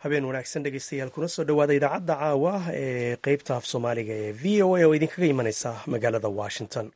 habeen wanaagsan dhegeystayaal kuna soo dhowaada idaacadda caawa ee qeybta af soomaaliga ee v o a oo idinkaga imaneysa magaalada washington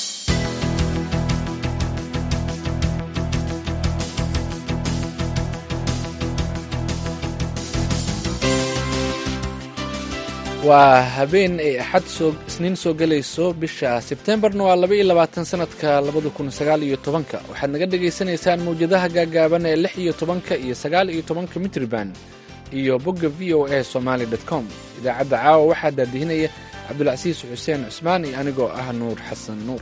waa habeen ay axad soo isniin soo gelayso bisha sebtembarna waa laba iyo labaatan sanadka labada kun sagaal iyo tobanka waxaad naga dhagaysanaysaan mawjadaha gaagaaban ee lix iyo tobanka iyo sagaal iyo tobanka mitriban iyo bogga v o a somaali dot com idaacadda caawa waxaa daadihinaya cabdulcasiis xuseen cusmaan iyo anigoo ah nuur xasan nuur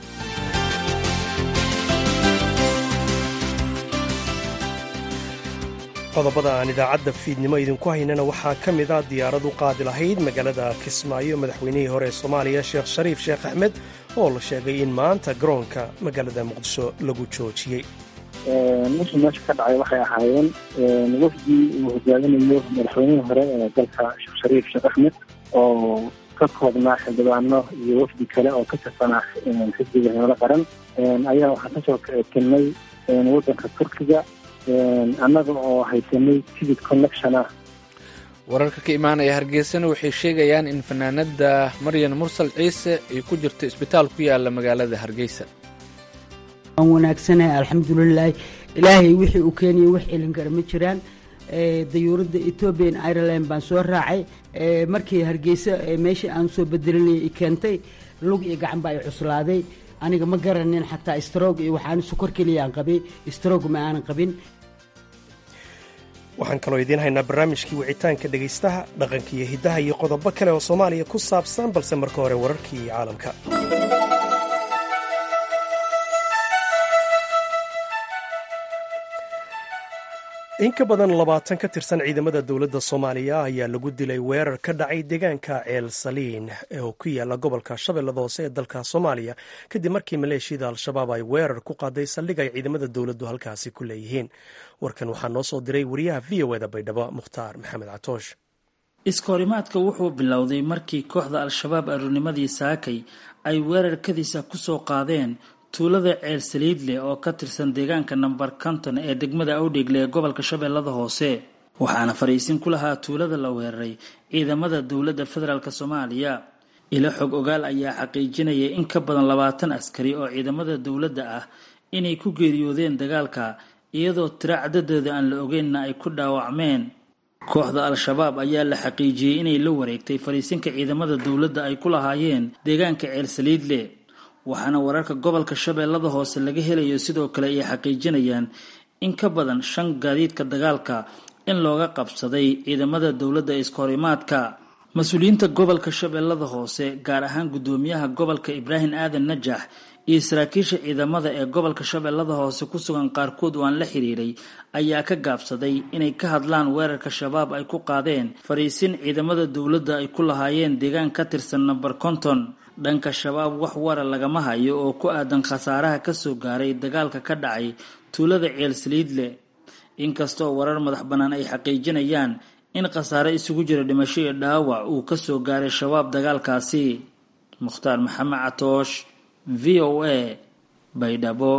qodobada aan idaacadda fiidnimo idinku haynana waxaa ka mid ah diyaarad u qaadi lahayd magaalada kismaayo madaxweynihii hore ee soomaaliya sheekh shariif sheekh axmed oo la sheegay in maanta garoonka magaalada muqdisho lagu joojiyey wixii meesha ka dhacay waxay ahaayeen wafdii uu hogaaminayo madaxweynihii hore ee dalka sheekh shariif sheekh axmed oo ka koobnaa xildhibaano iyo wafdi kale oo ka tirsanaa xisbiga himilo qaran ayaa waxaan kasoo kelnay waddanka turkiga annaga oo haysanay tigid connection ah wararka ka imaanaya hargeysana waxay sheegayaan in fanaanada maryan mursal ciise ay ku jirto isbitaal ku yaala magaalada hargeysa waan wanaagsanahay alxamdulilaahi ilaahay wixii uu keeniyay wax celin kara ma jiraan dayuuradda ethoobian ireland baan soo raacay markii hargeysa meeshii aan soo bedelinay i keentay lug iyo gacan baa i cuslaaday aniga ma garanin xataa strog iyo waxaan sukor keliyaan qabay strog ma aanan qabin waxaan kaloo idiin haynaa barnaamijkii wicitaanka dhegaystaha dhaqanka iyo hiddaha iyo qodobo kale oo soomaaliya ku saabsan balse marka hore wararkii caalamka in ka badan labaatan ka tirsan ciidamada dowladda soomaaliya ayaa lagu dilay weerar ka dhacay deegaanka ceel saliin oo ku yaala gobolka shabeellada hoose ee dalka soomaaliya kadib markii maleeshiyada al-shabaab ay weerar ku qaaday saldhig ay ciidamada dowladdu halkaasi ku leeyihiin warkan waxaa noo soo diray wariyaha v o eda baydhabo mukhtaar maxamed catoosh iskahorimaadka wuxuu bilowday markii kooxda al-shabaab aroornimadii saakay ay weerarkadiisa ku soo qaadeen tuulada ceel saliidleh oo ka tirsan deegaanka namber konton ee degmada awdheegle ee gobolka shabeellada hoose waxaana fariisin ku lahaa tuulada la weeraray ciidamada dowladda federaalk soomaaliya ilo xog ogaal ayaa xaqiijinaya in ka badan labaatan askari oo ciidamada dowladda ah inay ku geeriyoodeen dagaalka iyadoo tiro cadadeeda aan la ogeynna ay ku dhaawacmeen kooxda al-shabaab ayaa la xaqiijiyey inay la wareegtay fariisinka ciidamada dowladda ay ku lahaayeen deegaanka ceel saliidle waxaana wararka gobolka shabeellada hoose laga helayo sidoo kale ay xaqiijinayaan in ka badan shan gaadiidka dagaalka in looga qabsaday ciidamada dowladda iskahorimaadka mas-uuliyiinta gobolka shabeellada hoose gaar ahaan guddoomiyaha gobolka ibraahim aadan najax iyo saraakiisha ciidamada ee gobolka shabeellada hoose ku sugan qaarkood oo aan la xiriiray ayaa ka gaabsaday inay ka hadlaan weerarka shabaab ay ku qaadeen fariisin ciidamada dowladda ay ku lahaayeen deegaan ka tirsan namber konton dhanka shabaab wax wara lagama hayo oo ku aadan khasaaraha kasoo gaaray dagaalka ka dhacay tuulada ceel saliidle inkastoo warar madax bannaan ay xaqiijinayaan in khasaare isugu jira dhimasho iyo dhaawac uu kasoo gaaray shabaab dagaalkaasi mukhtaar maxamed catoosh v o a baydhabo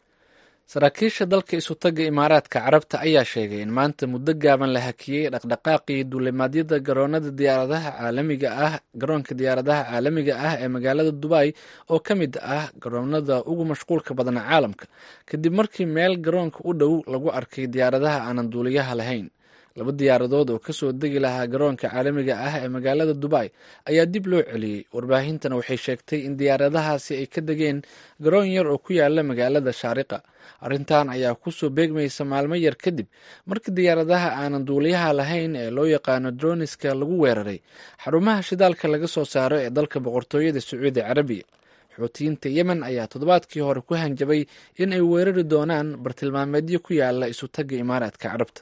saraakiisha dalka isutaga imaaraadka carabta ayaa sheegay in maanta muddo gaaban la hakiyey dhaqdhaqaaqii duulimaadyada garoonada diyaaradaha caalamiga ah garoonka diyaaradaha caalamiga ah ee magaalada dubay oo ka mid ah garoonada ugu mashquulka badna caalamka kadib markii meel garoonka u dhow lagu arkay diyaaradaha aanan duuliyaha lahayn laba diyaaradood oo kasoo degi lahaa garoonka caalamiga ah ee magaalada dubay ayaa dib loo celiyey warbaahintana waxay sheegtay in diyaaradahaasi ay ka degeen garoon yar oo ku yaala magaalada shaariqa arrintan ayaa kusoo beegmaysa maalmo yar kadib markii diyaaradaha aanan duuliyaha lahayn ee loo yaqaano droniska lagu weeraray xarumaha shidaalka laga soo saaro ee dalka boqortooyada sacuudi carabiya xoutiyiinta yemen ayaa toddobaadkii hore ku hanjabay in ay weerari doonaan bartilmaameedyo ku yaala isutaga imaaraadka carabta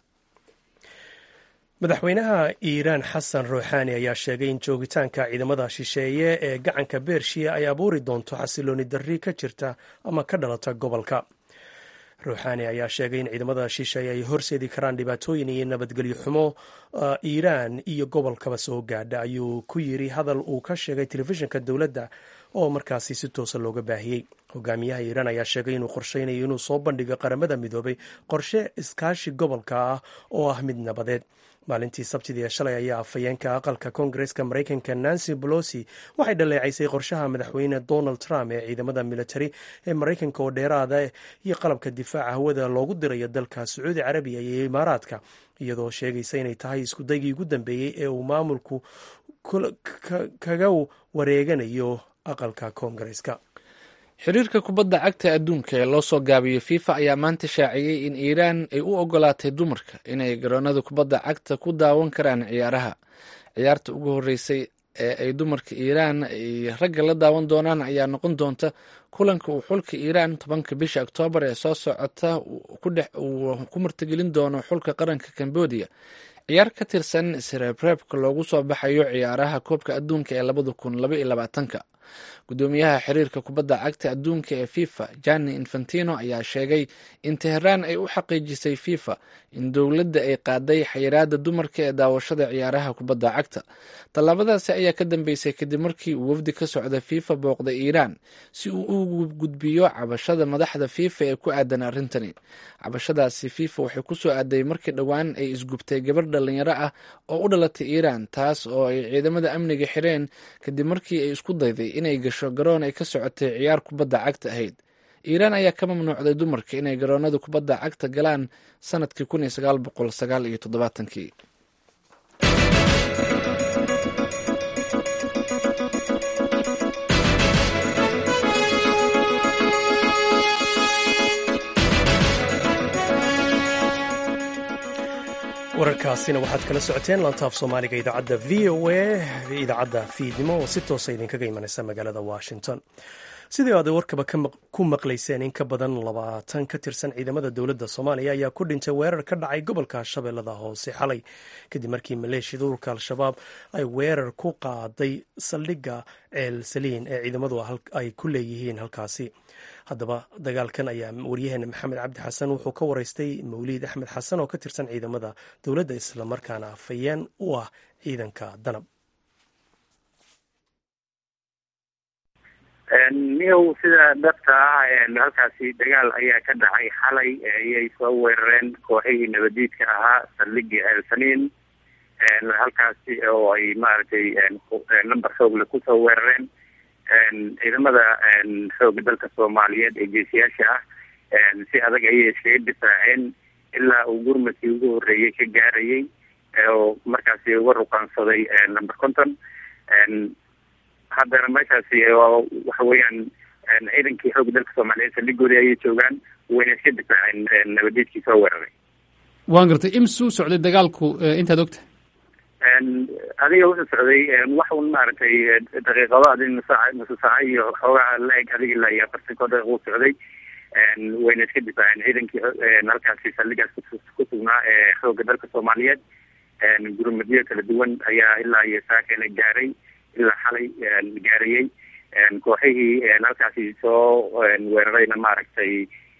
madaxweynaha iiraan xasan ruuxaani ayaa sheegay in joogitaanka ciidamada shisheeye ee gacanka beershiya ay abuuri doonto xasilooni darri ka jirta ama ka dhalata gobolka ruuxaani ayaa sheegay in ciidamada shisheeye ay horseedi karaan dhibaatooyin iyo nabadgelyo xumo iiraan iyo gobolkaba soo gaadha ayuu ku yiri hadal uu ka sheegay telefishinka dowladda oo markaasi si toosa looga baahiyey hogaamiyaha iiraan ayaa sheegay inuu qorsheynayo inuu soo bandhigo qaramada midoobay qorshe iskaashi gobolka ah oo ah mid nabadeed maalintii sabtidii ee shalay ayaa afhayeenka aqalka koongareska maraykanka nancy bolosi waxay dhaleecaysay qorshaha madaxweyne donald trump ee ciidamada militari ee maraykanka oo dheeraada iyo qalabka difaaca hawada loogu dirayo dalka sacuudi carabiya iyo imaaraadka iyadoo sheegaysa inay tahay iskudaygii ugu dambeeyey ee uu maamulku kaga wareeganayo aqalka koongareska xiriirka kubadda cagta adduunka ee loo soo gaabiyo fifa ayaa maanta shaaciyey in iiraan ay u ogolaatay dumarka inay garoonada kubadda cagta ku daawan karaan ciyaaraha ciyaarta ugu horeysay ee ay dumarka iiraan ay ragga la daawan doonaan ayaa noqon doonta kulanka uu xulka iiraan tobanka bisha oktoobar ee soo socota uu ku martigelin doono xulka qaranka cambodia ciyaar ka tirsan sreebreebka loogu soo baxayo ciyaaraha koobka adduunka ee labada kun laba iyo labaatanka gudoomiyaha xiriirka kubadda cagta adduunka ee fifa jani infantino ayaa sheegay in teheraan ay u xaqiijisay fifa in dowladda ay qaaday xayiraada dumarka ee daawashada ciyaaraha kubadda cagta tallaabadaasi ayaa ka dambeysay kadib markii uu wafdi ka socda fifa booqday iiraan si uu u gudbiyo cabashada madaxda fifa ee ku aadan arrintani cabashadaasi fifa waxay kusoo aaday markii dhowaan ay isgubtay gabar dhalinyaro ah oo u dhalatay iiraan taas oo ay ciidamada amniga xireen kadib markii ay isku dayday inay gasho garoon ay ka socotay ciyaar kubadda cagta ahayd iiraan ayaa ka mamnuucday dumarka inay garoonada kubadda cagta galaan sanadkii kun iyo sagaal boqol sagaal iyo toddobaatankii wararkaasina waxaad kala socoteen lantaaf soomaaliga idaacadda v o a idaacadda fiidnimo oo si toosa idinkaga imanaysa magaalada washington sidii aad warkaba ku maqlayseen in ka badan labaatan ka tirsan ciidamada dowladda soomaaliya ayaa ku dhintay weerar ka dhacay gobolka shabeellada hoose xalay kadib markii maleeshiyada ururka al-shabaab ay weerar ku qaaday saldhigga ceel saliin ee ciidamadu ay ku leeyihiin halkaasi haddaba dagaalkan ayaa waryaheena maxamed cabdi xasan wuxuu ka waraystay mawliid axmed xasan oo ka tirsan ciidamada dowladda islamarkaana afhayeen u ah ciidanka danab niyow sida dhabta ah halkaasi dagaal ayaa ka dhacay xalay ayay soo weerareen kooxihii nabadiidka ahaa saldhigii elsaniin halkaasi oo ay maaragtay number xoogle kusoo weerareen ciidamada xooga dalka soomaaliyeed ee geesiyaasha ah si adag ayay iskaga difaaceen ilaa uu gurmadkii ugu horeeyey ka gaarayay oo markaasi uga ruqaansaday number conton haddana meeshaasi waxa weeyaan ciidankii xooga dalka soomaaliyeed saldhigoodii ayay joogaan wayna iska difaaceen nabadiidkii soo weeraray waan gartay imsuu socday dagaalku intaad ogta adiga wuxuu socday wax un maaragtay daqiiqado adi nusaac nusu saaca iyo xoogaa la-eg adiga ilaa iyo afartanko daqiiq uu socday wayna iska difaaceen ciidankii halkaasi saldhigaas ku sugnaa ee xooga dalka soomaaliyeed gurmadyo kala duwan ayaa ilaa iyo saakena gaaray ilaa xalay gaarayey kooxihii halkaasi soo weerarayna maaragtay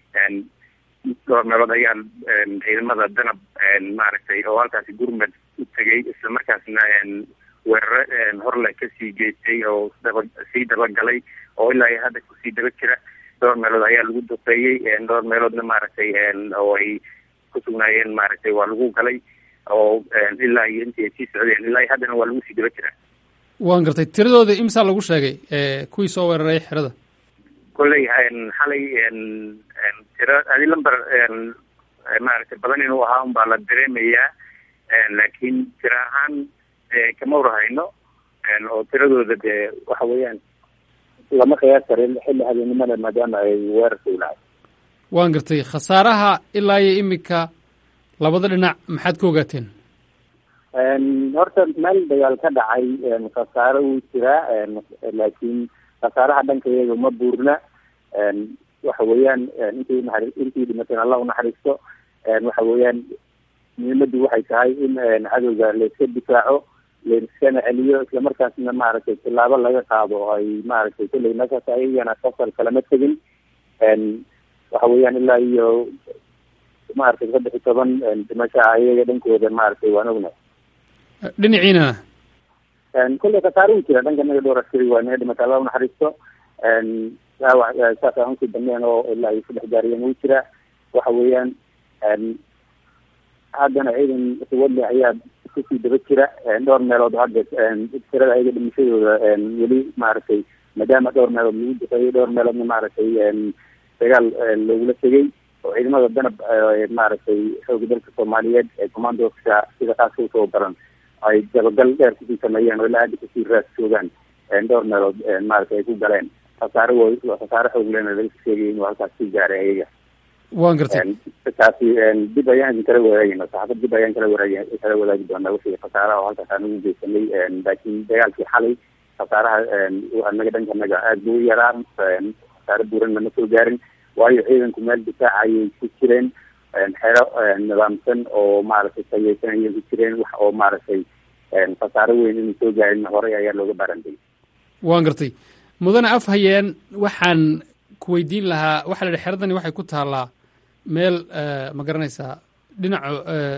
dhowr meelood ayaa ciidamada danab maaragtay oo halkaasi gurmad u tegay isla markaasna weeraro horle kasii geystay oo daba sii dabagalay oo ilaa iyo hadda kusii daba jira dhowr meelood ayaa lagu duqeeyey dhowr meeloodna maaragtay oo ay ku sugnaayeen maaragtay waa lagu galay oo ilaa iyo intii ay sii socdeen ilaa iyo haddana waa lagu sii daba jira waan gartay tiradooda imsaa lagu sheegay kuwii soo weeraray xerada kolley xalay tiro adi lamber maaragtay badan inuu ahaa un baa la dareemayaa laakiin tiro ahaan kama warhayno oo tiradooda dee waxa weeyaan lama qiyaas karin xilli habeennimada maadaama ay weerarka ulahay waan gartay khasaaraha ilaa iyo imika labada dhinac maxaad ka ogaateen horta meel dagaal ka dhacay khasaaro wuu jiraa laakiin khasaaraha dhanka iyaga ma buurna waxa weeyaan intii naxari intii dhimateen allah unaxariisto waxa weeyaan muhiimadu waxay tahay in cadowga layska difaaco layskana celiyo islamarkaasna maaragtay tilaabo laga qaado oo ay maaragtay kulley meeshaas ayagana safar kalama tegin waxa weeyaan ilaa iyo maaragtay saddex iyo toban dhimasha ayaga dhankooda maaragtay waan ognahay dhinaciina kolley khasaare uu jira dhanka naga dhowr askari waa naga dhimata allah unaxariisto dhaawac saas aan usii dambeyn oo ilaa ay saddex gaariyeen wuu jiraa waxa weeyaan haddana ciidan suwadle ayaa kusii daba jira dhowr meelood hadda tirada ayaga dhimashadooda weli maaragtay maadaama dhowr meelood lagu duqeeyay dhowr meeloodna maaragtay dagaal loogula tegay oo ciidamada danab maaragtay xooga dalka soomaaliyeed ee commandoska sida kaaska usoo baran ay dabagal dheer kusii sameeyeen oo ilaa hadda kusii raas joogaan dhowr meelood maaragtay ay ku galeen khasaare wo khasaare xoog lena laga sheegay inuu halkaas sii gaaray ayaga waan gartay taasi dib ayaan idin kala wadaagayna saxaafad dib ayaan kala waraag kala wadaagi doonaa wixii khasaaraha oo halkaas aan ugu geysanay laakiin dagaalkii xalay khasaaraha anaga dhanka naga aada buu u yaraan khasaare buuran lama soo gaarin waayo ciidanku meel difaac ayay ku jireen xero nidaamsan oo maaragtay sayeysan ayay ku jireen wax oo maaragtay khasaare weyn inuu soo gaarin horey ayaa looga baarantay waan gartay mudane af hayeen waxaan ku weydiin lahaa waxaa la yihi xeradani waxay ku taallaa meel ma garanaysaa dhinaca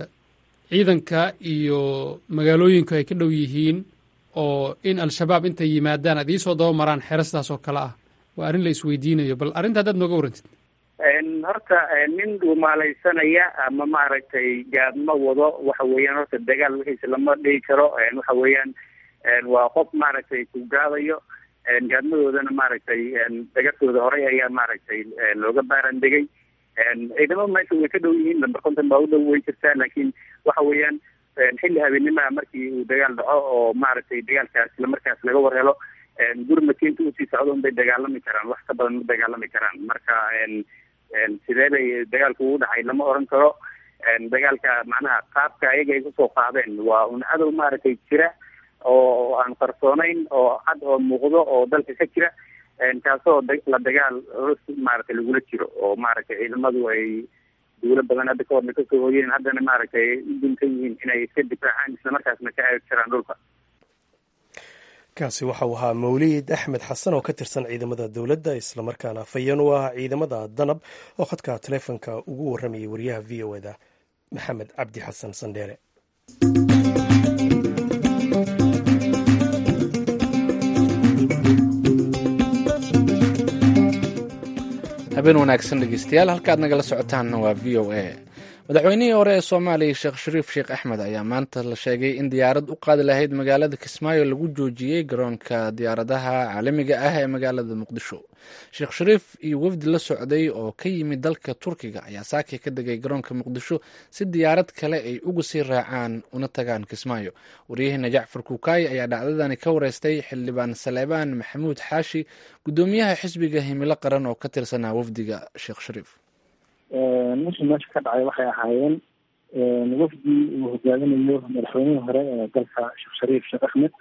ciidanka iyo magaalooyinku ay ka dhow yihiin oo in al-shabaab intay yimaadaan aad iisoo daba maraan xero sidaas oo kale ah waa arrin la isweydiinayo bal arrinta haddaad nooga warrantid horta nin dhumaalaysanaya ama maaragtay gaadma wado waxa weeyaan horta dagaal wixiisa lama dhigi karo waxa weeyaan waa qof maaragtay ku gaadayo gaadmadoodana maaragtay dagartooda horey ayaa maaragtay looga baaran degay ciidamada meesha way ka dhow yihiin lamber konton baa u dhow way jirtaa laakiin waxa weeyaan xilli habeenimaa markii uu dagaal dhaco oo maaragtay dagaalkaas islamarkaas laga war helo gurmadkiinta usii socdo unbay dagaalami karaan wax ka badan ma dagaalami karaan marka sidee bay dagaalku ugu dhacay lama oran karo dagaalka macnaha qaabka ayaga ay kusoo qaadeen waa un cadow maaragtay jira oo aan qarsoonayn oo cad oo muuqdo oo dalka ka jira kaasoo la dagaal culus maaragtay lagula jiro oo maaragtay ciidamadu ay duulo badan hadda ka horna kasoo hoyeen haddana maaragtay ay u duntan yihiin inay iska difaacaan islamarkaasna ka aagi karaan dhulka kaasi waxau ahaa mawliid axmed xasan oo ka tirsan ciidamada dowladda islamarkaana fayan u ah ciidamada danab oo khadka taleefonka ugu warramayay wariyaha v o eda maxamed cabdi xasan sandheere habeen wanaagsan dhegeystayaal halkaad nagala socotaanna waa v o a madaxweynihii hore ee soomaaliya sheekh shariif sheekh axmed ayaa maanta la sheegay in diyaarad u qaadi lahayd magaalada kismaayo lagu joojiyey garoonka diyaaradaha caalamiga ah ee magaalada muqdisho sheekh shariif iyo wafdi la socday oo ka yimid dalka turkiga ayaa saaki ka degay garoonka muqdisho si diyaarad kale ay uga sii raacaan una tagaan kismaayo waryaheena jacfar kuukaayi ayaa dhacdadani ka wareystay xildhibaan saleebaan maxamuud xaashi guddoomiyaha xisbiga himilo qaran oo ka tirsanaa wafdiga sheekh shariif wixii meesha ka dhacay waxay ahaayeen wafdi uu hogaaminayo madaxweynihii hore ee dalka sheekh shariif sheekh axmed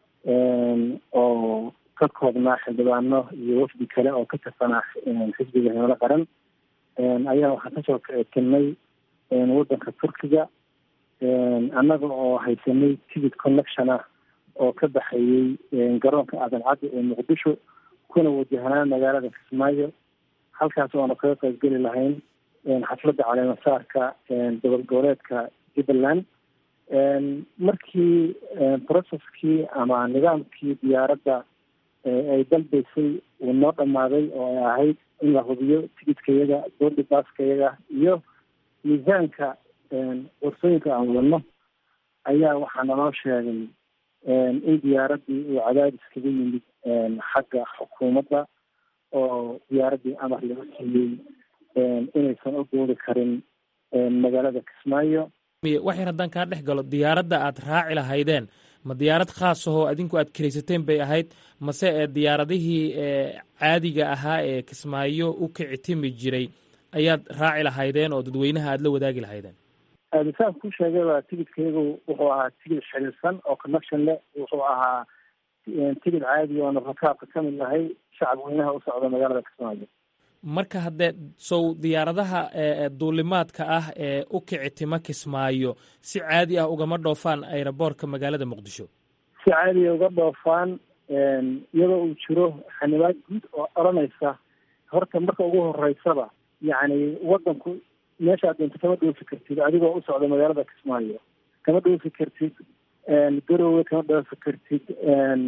oo ka koobnaa xildhibaano iyo wafdi kale oo ka tirsanaa xisbiga himilo qaran ayaa waxaan kasoo tilnay wadanka turkiga annaga oo haysanay ticket connection ah oo ka baxayey garoonka aadan caddi ee muqdisho kuna wajahnaa magaalada kismaayo halkaas oona kaga qaybgeli lahayn xafladda caleemasaarka gobol goboleedka jubbaland markii processkii ama nidaamkii diyaaradda ay dalbaysay uu noo dhammaaday oo ay ahayd in la hubiyo tigidkayaga boordi baaskayaga iyo miisaanka warsooyinka aan wadano ayaa waxaa naloo sheegay in diyaaraddii uu cadaadis kaga yimid xagga xukuumadda oo diyaaraddii amar laga siiyey inaysan u duuli karin magaalada kismaayo wax yar haddaan kaa dhex galo diyaaradda aad raaci lahaydeen ma diyaarad khaas ahoo adinku aad kiraysateen bay ahayd mase ee diyaaradihii caadiga ahaa ee kismaayo u kici timi jiray ayaad raaci lahaydeen oo dadweynaha aad la wadaagi lahaydeen saan ku sheegayba tigidkayagu wuxuu ahaa tigid xiriirsan oo connection leh wuxuu ahaa tigid caadi oona rakaabka ka mid nahay shacab weynaha u socda magaalada kismaayo marka haddee sow diyaaradaha duulimaadka ah ee u kici tima kismaayo si caadi ah ugama dhoofaan aeroboortka magaalada muqdisho si caadiya uga dhoofaan iyadoo uu jiro xanibaad guud oo odhanaysa horta marka ugu horeysaba yacni wadanku meeshaad doonto kama dhoofi kartid adigoo u socda magaalada kismaayo kama dhoofi kartid garowe kama dhoofi kartid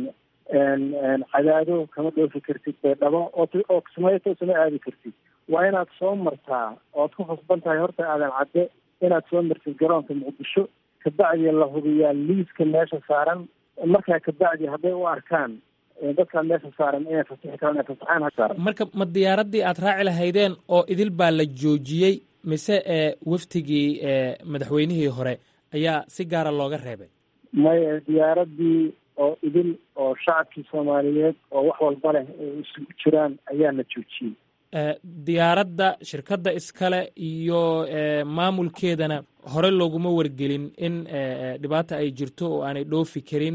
cadaado kama dhoofi kartid baydhabo oo kismaayo toosama aadi kartid waa inaad soo martaa oad ku khasban tahay horta aadan cadde inaad soo martid garoonka muqdisho kabacdi la hubiyaa liiska meesha saaran markaa kabacdi hadday u arkaan dadkaa meesha saaran inay fasixi karaan inay fasaxaan ha saaran marka ma diyaaraddii aad raaci lahaydeen oo idil baa la joojiyey mise ee waftigii madaxweynihii hore ayaa si gaara looga reebay maya diyaaradii oo idil oo shacabkii soomaaliyeed oo wax walba leh ay isugu jiraan ayaa la joojiyey diyaaradda shirkadda iskale iyo maamulkeedana hore looguma wargelin in dhibaata ay jirto oo aanay dhoofi karin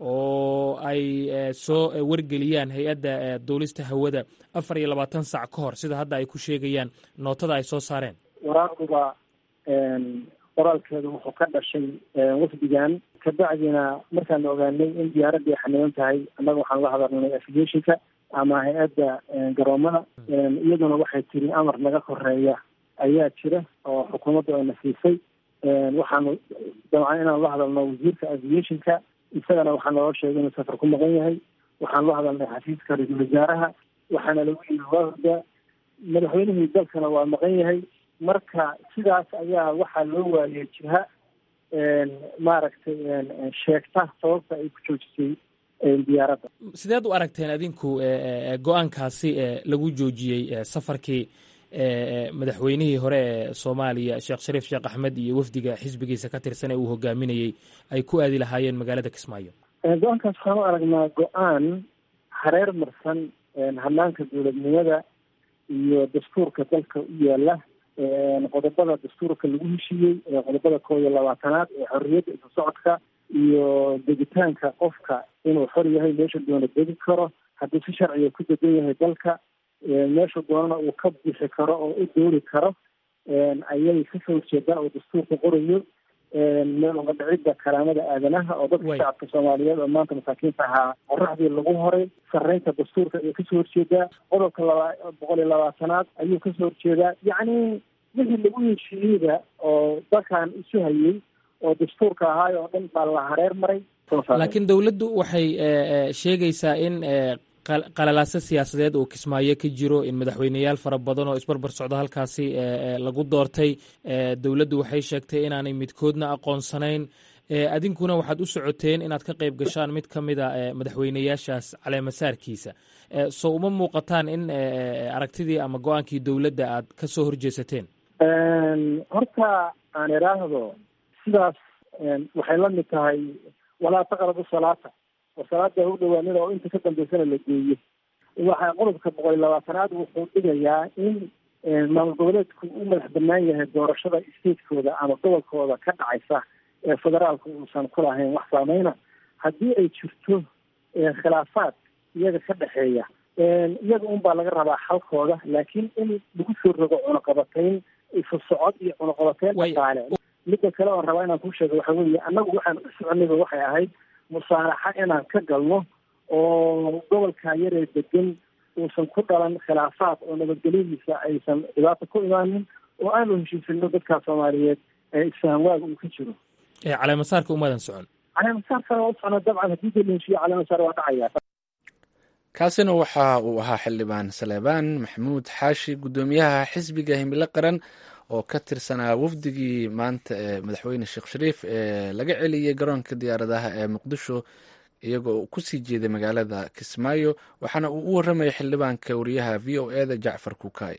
oo ay soo wargeliyaan hay-adda duulista hawada afar iyo labaatan sac ka hor sida hadda ay ku sheegayaan nootada ay soo saareen waraaquba qoraalkeedu wuxuu ka dhashay wafdigan kabacdina markaan ogaanay in diyaaraddii ay xaniban tahay annaga waxaan la hadalnay aviationka ama hay-adda garoomada iyaduna waxay tiri amar naga koreeya ayaa jira oo xukuumaddu ayna siisay waxaanu dabcan inaan la hadalno wasiirka aviationka isagana waxaa naloo sheegay inuu safar ku maqan yahay waxaan la hadalnay xafiiska ra-iisul wasaaraha waxaana lagu yiri waa horda madaxweynihii dalkana waa maqan yahay marka sidaas ayaa waxaa loo waayay jiha maaragtay sheegta sababta ay ku joojisay diyaaradda sideed u aragteen adinku go-aankaasi lagu joojiyey safarkii madaxweynihii hore ee soomaaliya sheekh shariif sheekh axmed iyo wafdiga xisbigiisa ka tirsan ee uu hogaaminayey ay ku aadi lahaayeen magaalada kismaayo go-aankaas waxaan u aragnaa go-aan hareer marsan hanaanka dowladnimada iyo dastuurka dalka u yaala qodobada dastuurka lagu heshiiyey qodobada koo iyo labaatanaad ee xorriyadda isu socodka iyo degitaanka qofka inuu xor yahay meesha doona degi karo haddii si sharciga ku degan yahay dalka meesha doonana uu ka bixi karo oo u doori karo ayay kasoo horjeedaan oo dastuurka qorayo meel uga dhicidda karaamada aadanaha oo dadka shacabka soomaaliyeed oo maanta masaakiinta ahaa qoraxdii lagu horay sarreynta dastuurka ayay kasoo horjeedaa qodobka laba boqol iyo labaatanaad ayuu kasoo horjeedaa yacni wixii lagu heshiiyeyda oo dalkan isu hayay oo dastuurka ahaay oo dhan baa la hareer maray laakiin dowladdu waxay sheegaysaa in qalalaaso siyaasadeed uu kismaayo ka jiro in madaxweyneyaal fara badan oo isbarbar socdo halkaasi lagu doortay dowladdu waxay sheegtay inaanay midkoodna aqoonsanayn adinkuna waxaad u socoteen inaad ka qayb gashaan mid ka mida madaxweyneyaashaas caleemasaarkiisa so uma muuqataan in aragtidii ama go-aankii dowladda aad ka soo horjeesateen horta aan idhaahdo sidaas waxay la mid tahay walaa taqrabu salaata oo salaada u dhawaanida oo inta ka dambeysana la geeyo waxa qodobka boqol iyo labaatanaad wuxuu dhigayaa in maamul goboleedku u madax banaan yahay doorashada statekooda ama gobolkooda ka dhacaysa ee federaalka uusan ku lahayn wax saameyna haddii ay jirto khilaafaad iyaga ka dhexeeya iyaga un baa laga rabaa xalkooda laakiin in lagu soo rogo cunaqabatayn isu socod iyo cunaqabatayn dhaqaale midda kale oon rabaa inaan kuu sheego waxa weeye annagu waxaan u soconayba waxay ahayd musaalaxa inaan ka galno oo gobolka yaree degan uusan ku dhalan khilaafaad oo nabadgelyadiisa aysan dhibaato ku imaanin oo aanu heshiisino dadka soomaaliyeed ee isfahamwaaga uu ka jiro caleemasaarka umaadan socon caleemasaarkana waa u socnaa dabcan haddii dee la heshiiyo caleemasaar waa dhacaya kaasina waxa uu ahaa xildhibaan saleebaan maxamuud xaashi guddoomiyaha xisbiga himilo qaran oo ka tirsanaa wafdigii maanta ee madaxweyne sheekh shariif ee laga celiyey garoonka diyaaradaha ee muqdisho iyagoo kusii jeeday magaalada kismaayo waxaana uu u warramayay xildhibaanka wariyaha v o e da jacfar kukaay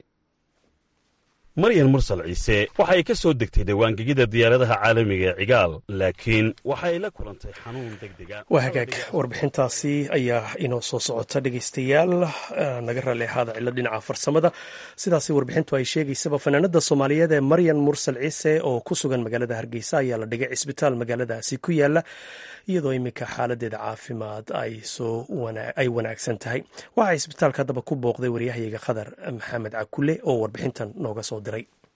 maryan mursal ciise waxa ay ka soo degtay dhawaangegida diyaaradaha caalamiga ee cigaal laakiin waxa ay la kulantay xanuun degdega waa hagaag warbixintaasi ayaa inoo soo socota dhegeystayaal naga raalli ahaada cilo dhinaca farsamada sidaasi warbixintu ay sheegaysaba fanaanada soomaaliyeed ee maryan mursal ciise oo ku sugan magaalada hargeysa ayaa la dhigay cisbitaal magaaladaasi ku yaala iyadoo iminka xaaladeeda caafimaad ay wanaagsan tahay waxaa cisbitaalka haddaba ku booqday waryahayaga khadar maxamed cakule oo warbixintan nooga soo diray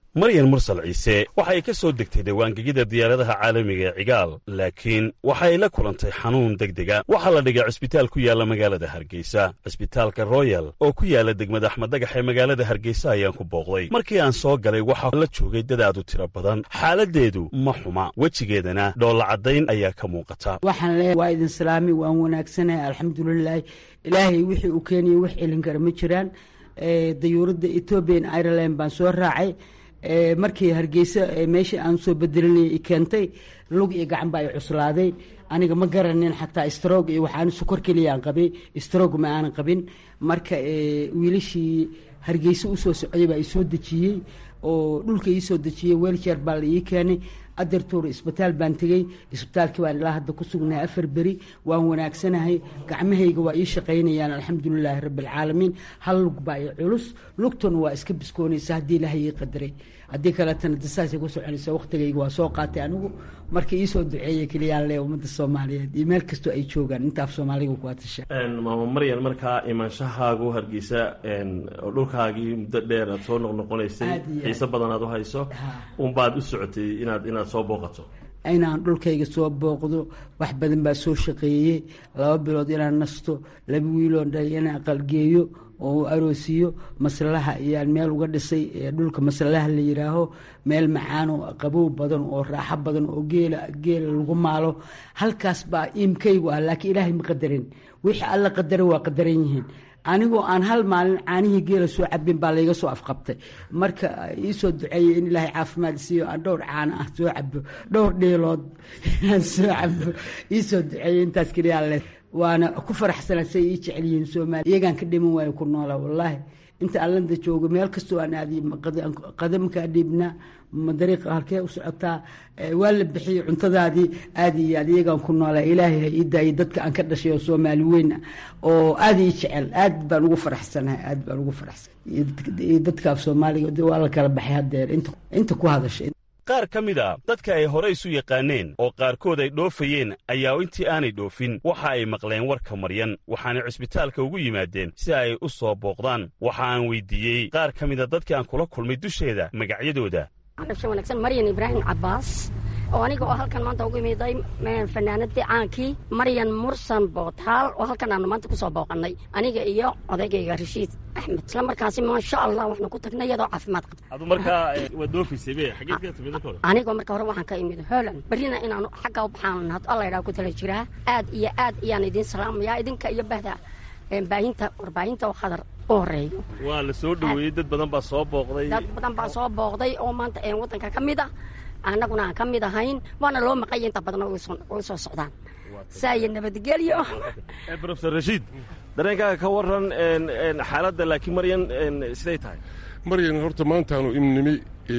maryan mursal ciise waxay ka soo degtay dhawaangegida diyaaradaha caalamiga ee cigaal laakiin waxay la kulantay xanuun degdega waxaa la dhigay cisbitaal ku yaalla magaalada hargeysa cisbitaalka royal oo ku yaalla degmada axmed dagax ee magaalada hargeysa ayaan ku booqday markii aan soo galay waxaa la joogay dad aad u tiro badan xaaladdeedu ma xuma wejigeedana dhoolla caddayn ayaa ka muuqata waxaan leeyahay waa idin salaami waan wanaagsanahay alxamdulilaahi ilaahay wixii uu keenayay wax celin kara ma jiraan dayuuradda ethoobian ireland baan soo raacay markii hargeysa meeshii aan soo bedelinayay i keentay lug iyo gacan baa i cuslaaday aniga ma garanin xataa strog iyo waxaan sukor keliyaan qabay strog ma aanan qabin marka wiilashii hargeysa usoo socday baa isoo dejiyey oo dhulka iisoo dejiyey weeljeer baa la ii keenay adeertuur isbitaal baan tegey isbitaalkii baan ilaa hadda ku sugnahay afar beri waan wanaagsanahay gacmahayga waa ii shaqaynayaan alxamdulilaahi rabbialcaalamiin hal lug baa i culus lugtuna waa iska biskoonaysa haddii ilaahay ii qadaray haddii kaleetana dasaasay ku soconaysa waqtigayga waa soo qaatay anigu marka iisoo duceeya keliyaan le ummadda soomaaliyeed iyo meel kastoo ay joogaan intaaf soomaaliga ku atasha maama maryan markaa imaanshahaagu hargeysa oo dhulkaagii muddo dheer aad soo noqnoqonaysay xiise badan aad u hayso unbaad u socotay inaad inaad soo booqato inaan dhulkayga soo booqdo wax badan baa soo shaqeeyey laba bilood inaan nasto laba wiiloo dhalay inaan aqalgeeyo oo aroosiyo maslaha ayaan meel uga dhisay dhulka maslaha la yidhaaho meel macaan oo qabow badan oo raaxo badan oo geela geela lagu maalo halkaas baa iimkaygu ah laakiin ilaahay ma qadarin wixii alla qadara waa qadaran yihiin anigoo aan hal maalin caanihii geela soo cabin baa layga soo afqabtay marka iisoo duceeyey in ilaahay caafimaad siiyo aan dhowr caano ah soo cabo dhowr dheelood aan soo cabo iisoo duceeyey intaas keliyaa le waana ku faraxsana say ii jecel yihiin soomaaliya iyagaan ka dhiman waayo ku noolaa wallaahi inta allanda joogo meel kastoo aan aadiy qadamkaa dhiibnaa ma dariiqa halkee u socotaa waa la bixiyey cuntadaadii aad iyo aad iyagaan ku noolaa ilaahay ha ii daayay dadka aan ka dhashay oo soomaali weyn ah oo aad ii jecel aad baan ugu faraxsanahay aad baan ugu faraxsan iyo dadkaaf soomaaliga waa la kala baxay haddeer inta ku hadashay qaar ka mid a dadka ay hore isu yaqaaneen oo qaarkood ay dhoofayeen ayaa intii aanay dhoofin waxa ay maqleen warka maryan waxaanay cisbitaalka ugu yimaadeen si ay u soo booqdaan waxa aan weydiiyey qaar ka mida dadkii aan kula kulmay dusheeda magacyadooda dhasha wanaagsan maryan ibraahim cabbaas oo aniga oo halkan maanta ugu imiday fanaanadii caankii maryan mursan bootaal oo halkan aanu maanta kusoo booqannay aniga iyo odaygayga rashiid axmed isla markaasi maasha allah waxnu ku tagnay iyadoo caafimaad qabta adu markaa waad doofaysay be xageed ka timid hore anigoo marka hore waxaan ka imid holland berrina inaanu xagga u baxaan had alla idhaha ku tala jiraa aad iyo aad iyaan idiin salaamayaa idinka iyo bahda baahinta warbaahinta oo khadar u horeeyo waa la soo dhoweeyey dad badan baa soo booqday dad badan baa soo booqday oo maanta waddanka ka mid ah annaguna aan ka mid ahayn waana loo maqaya inta badan way soo socdaan saaya nabadgelyo profesor rashiid dareenkaaga ka waran xaaladda laakiin maryan siday tahay maryan horta maantaanu imnimi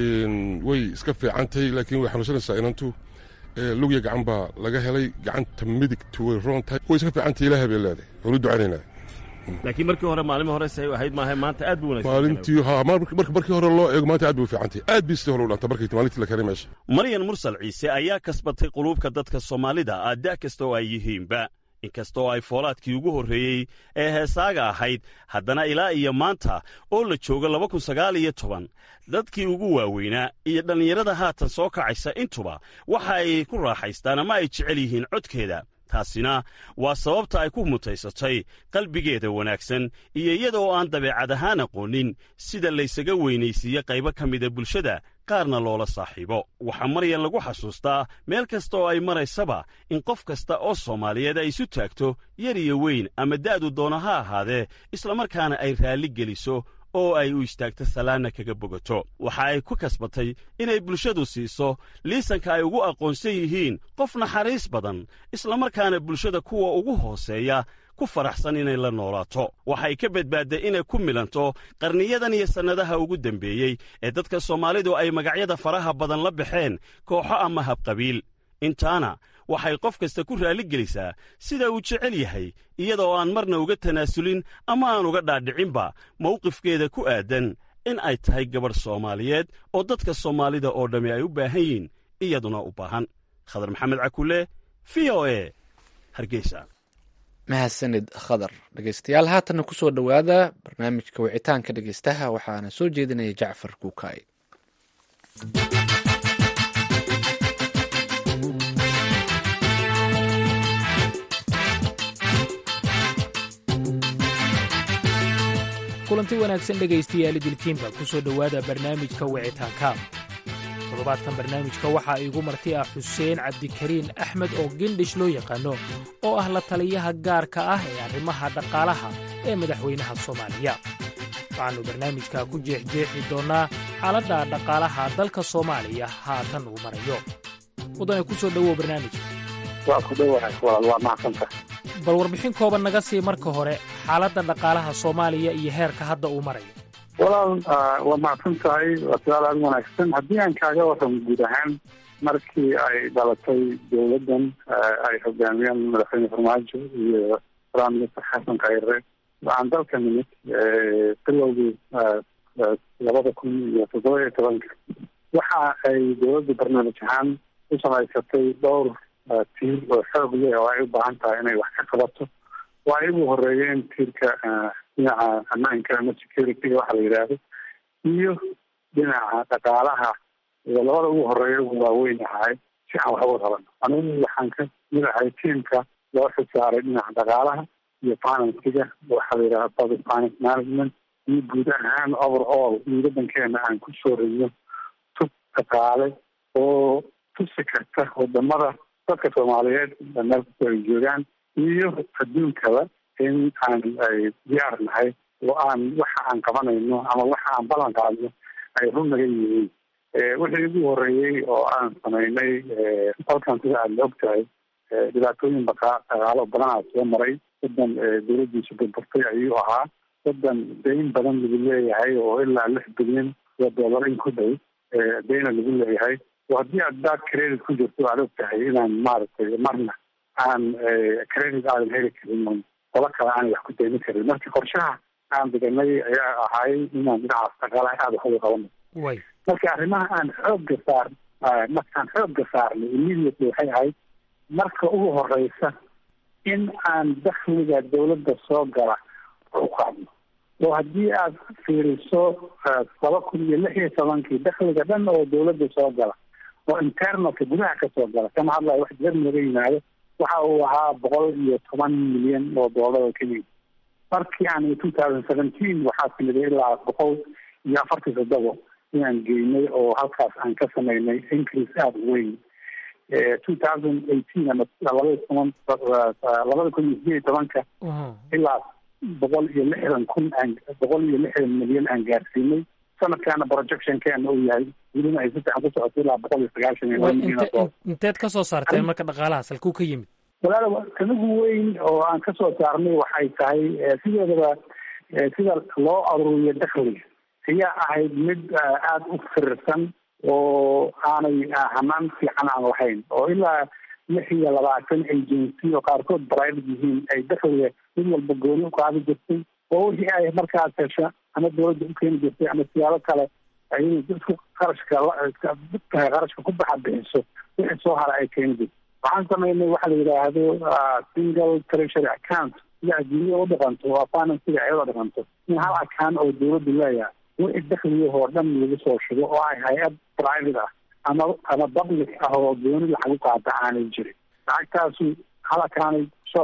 way iska fiicantahay laakiin way xanuunsanaysaa inantu lugya gacan baa laga helay gacanta midigtu way roon tahay way iska fiicantahay ilaahay bay leedahay waanu ducaynaynaa laakiin markii hore maalmi hore say ahayd maaha maanta aad bu wanaagsan maalintii ha markii hore loo eego maanta aad bay u fiicantahay aad bay sidii hore u dhanta markay maalintii la keenay meesha maryan mursal ciise ayaa kasbatay quluubka dadka soomaalida ah da' kasta oo ay yihiinba inkastoo ay foolaadkii ugu horreeyey ee heesaaga ahayd haddana ilaa iyo maanta oo la joogo laba kun sagaal iyo toban dadkii ugu waaweynaa iyo dhallinyarada haatan soo kacaysa intuba waxa ay ku raaxaystaan ama ay jecel yihiin codkeeda taasina waa sababta ay ku mutaysatay qalbigeeda wanaagsan iyo iyada oo aan dabeecad ahaan aqoonin sida laysaga weynaysiiye qaybo ka mida bulshada qaarna loola saaxiibo waxaa maryan lagu xasuustaa meel kasta oo ay maraysaba in qof kasta oo soomaaliyeed ay isu taagto yar iyo weyn ama da'du doona ha ahaadee islamarkaana ay raalli geliso oo ay u istaagto salaanna kaga bogato waxa ay ku kasbatay inay bulshadu siiso liisanka ay ugu aqoonsan yihiin qof naxariis badan islamarkaana bulshada kuwa ugu hooseeya ku faraxsan inay la noolaato waxay ka badbaadday inay ku milanto qarniyadan iyo sannadaha ugu dembeeyey ee dadka soomaalidu ay magacyada faraha badan la baxeen kooxo ama habqabiil intaana waxay qof kasta ku raalligelisaa sida uu jecel yahay iyadoo aan marna uga tanaasulin ama aan uga dhaadhicinba mawqifkeeda ku aadan in ay tahay gabadh soomaaliyeed oo dadka soomaalida oo dhammi ay u baahan yihiin iyaduna u baahan khadar maxamed cakule v o e hargeysa mahadsanid khadar dhegeystayaal haatanna ku soo dhowaada barnaamijka wicitaanka dhegeystaha waxaana soo jeedinaya jacfar kuukaay kulanti wanaagsan dhegaystayaal idilkiinba ku soo dhowaada barnaamijka wicitaanka toddobaadkan barnaamijka waxaa iigu marti ah xuseen cabdikariin axmed oo gendhish loo yaqaano oo ah la taliyaha gaarka ah ee arrimaha dhaqaalaha ee madaxweynaha soomaaliya waxaannu barnaamijka ku jeexjeexi doonnaa xaaladda dhaqaalaha dalka soomaaliya haatan uu marayo mudane ku soo dhowow barnaamijka waa ku dhowahay walaal waa mahadsanta bal warbixin kooban naga sii marka hore xaaladda dhaqaalaha soomaaliya iyo heerka hadda uu marayo walaal waa mahadsan tahay waa su-aal aada wanaagsan haddii aan kaaga warramo guud ahaan markii ay dhalatay dowladdan ay hogaamiyeen madaxweyne farmaajo iyo prime minister xasan khayre waxaan dalka nimid bilowgii labada kun iyo toddoba iyo tobanka waxa ay dowladda barnaamij ahaan u samaysatay dhowr tiir oo xoog leh oo ay u baahan tahay inay wax ka qabato waa ay ugu horeeyeen tiirka dhinaca ammaanka ama security waxa la yidhaahdo iyo dhinaca dhaqaalaha iyo labada ugu horeeya ugu waaweyn ahay si aan waxba qaban anigu waxaan ka mid ahay tiimka loo xisaaray dhinaca dhaqaalaha iyo finansiga waxa la yidhahda public finance management iyo guud ahaan over all iyo waddankeena aan ku soo reyno tub dhaqaale oo tusi karta wadamada dadka soomaaliyeed meel kastoo ay joogaan iyo adduunkaba in aan ay diyaar nahay oo aan waxa aan qabanayno ama waxa aan ballan qaadno ay run naga yihiin wixii ugu horeeyey oo aan samaynay halkan sida aad la og tahay dhibaatooyin dhaqaalo badanaa soo maray wadan dowladdiisu burburtay ayuu ahaa wadan dayn badan lagu leeyahay oo ilaa lix bilyan oo dollar in ku dhow dayna lagu leeyahay oo haddii aad baad credit ku jirto aad og tahay inaan maaragtay marna aan credit aadan heli karin qola kale aanay wax ku daymi karin marka qorshaha aan dhiganay ayaa ahay inaan dhinacaas dhaqaalaha aada wax uga qabano marka arrimaha aan xoogga saar markaan xoogga saarnay immediately waxay ahayd marka ugu horeysa in aan dakhliga dowladda soo gala u qaadno oo haddii aad fiiriso laba kun iyo lix iyo tobankii dakhliga dhan oo dowladda soo gala oo internalka gudaha ka soo gala kama hadlayo wax dibad naga yimaado waxa uu ahaa boqol iyo toban milyan oo doolar oo kenya markii aan two thousand seventeen waxaa timiday ilaa boqol iyo afartii toddobo inaan geynay oo halkaas aan ka samaynay increase aada u weyn two thousand eighteen ama labada toban labada kun iyo sideed iyo tobanka ilaa boqol iyo lixdan kun aan boqol iyo lixdan milyan aan gaarsiinay sanadkaana projectionkeena uu yahay welina ay si fiican ku socoto ilaa boqol iyo sagaashan iyo milyan inteed ka soo saarteen marka dhaqaalahaas halkuu ka yimid walaal kanigu weyn oo aan ka soo saarnay waxay tahay sideedaba sida loo aruuriyo dakhliga ayaa ahayd mid aada u firirsan oo aanay hanaan fiican aan lahayn oo ilaa lix iyo labaatan agency oo qaarkood private yihiin ay dakhliga mid walba gooni u qaadi jirtay oo wixii ay markaas hesha ama dowladda u keeni jirtay ama siyaabo kale ay isku qarashka dadka qarashka ku baxa bixiso wixii soo hara ay keeni jirtay waxaan samaynay waxa la yidhaahdo single treasury account sida adduunya u dhaqanto waa finansiga ayadoo dhaqanto in hal account oo dowladdu leeyahay wixii dakliyahoo dhan lagu soo shugo oo ay hay-ad private ah ama ama public ah oo gooni lacag u qaata aanay jirin lacagtaasu hal account soo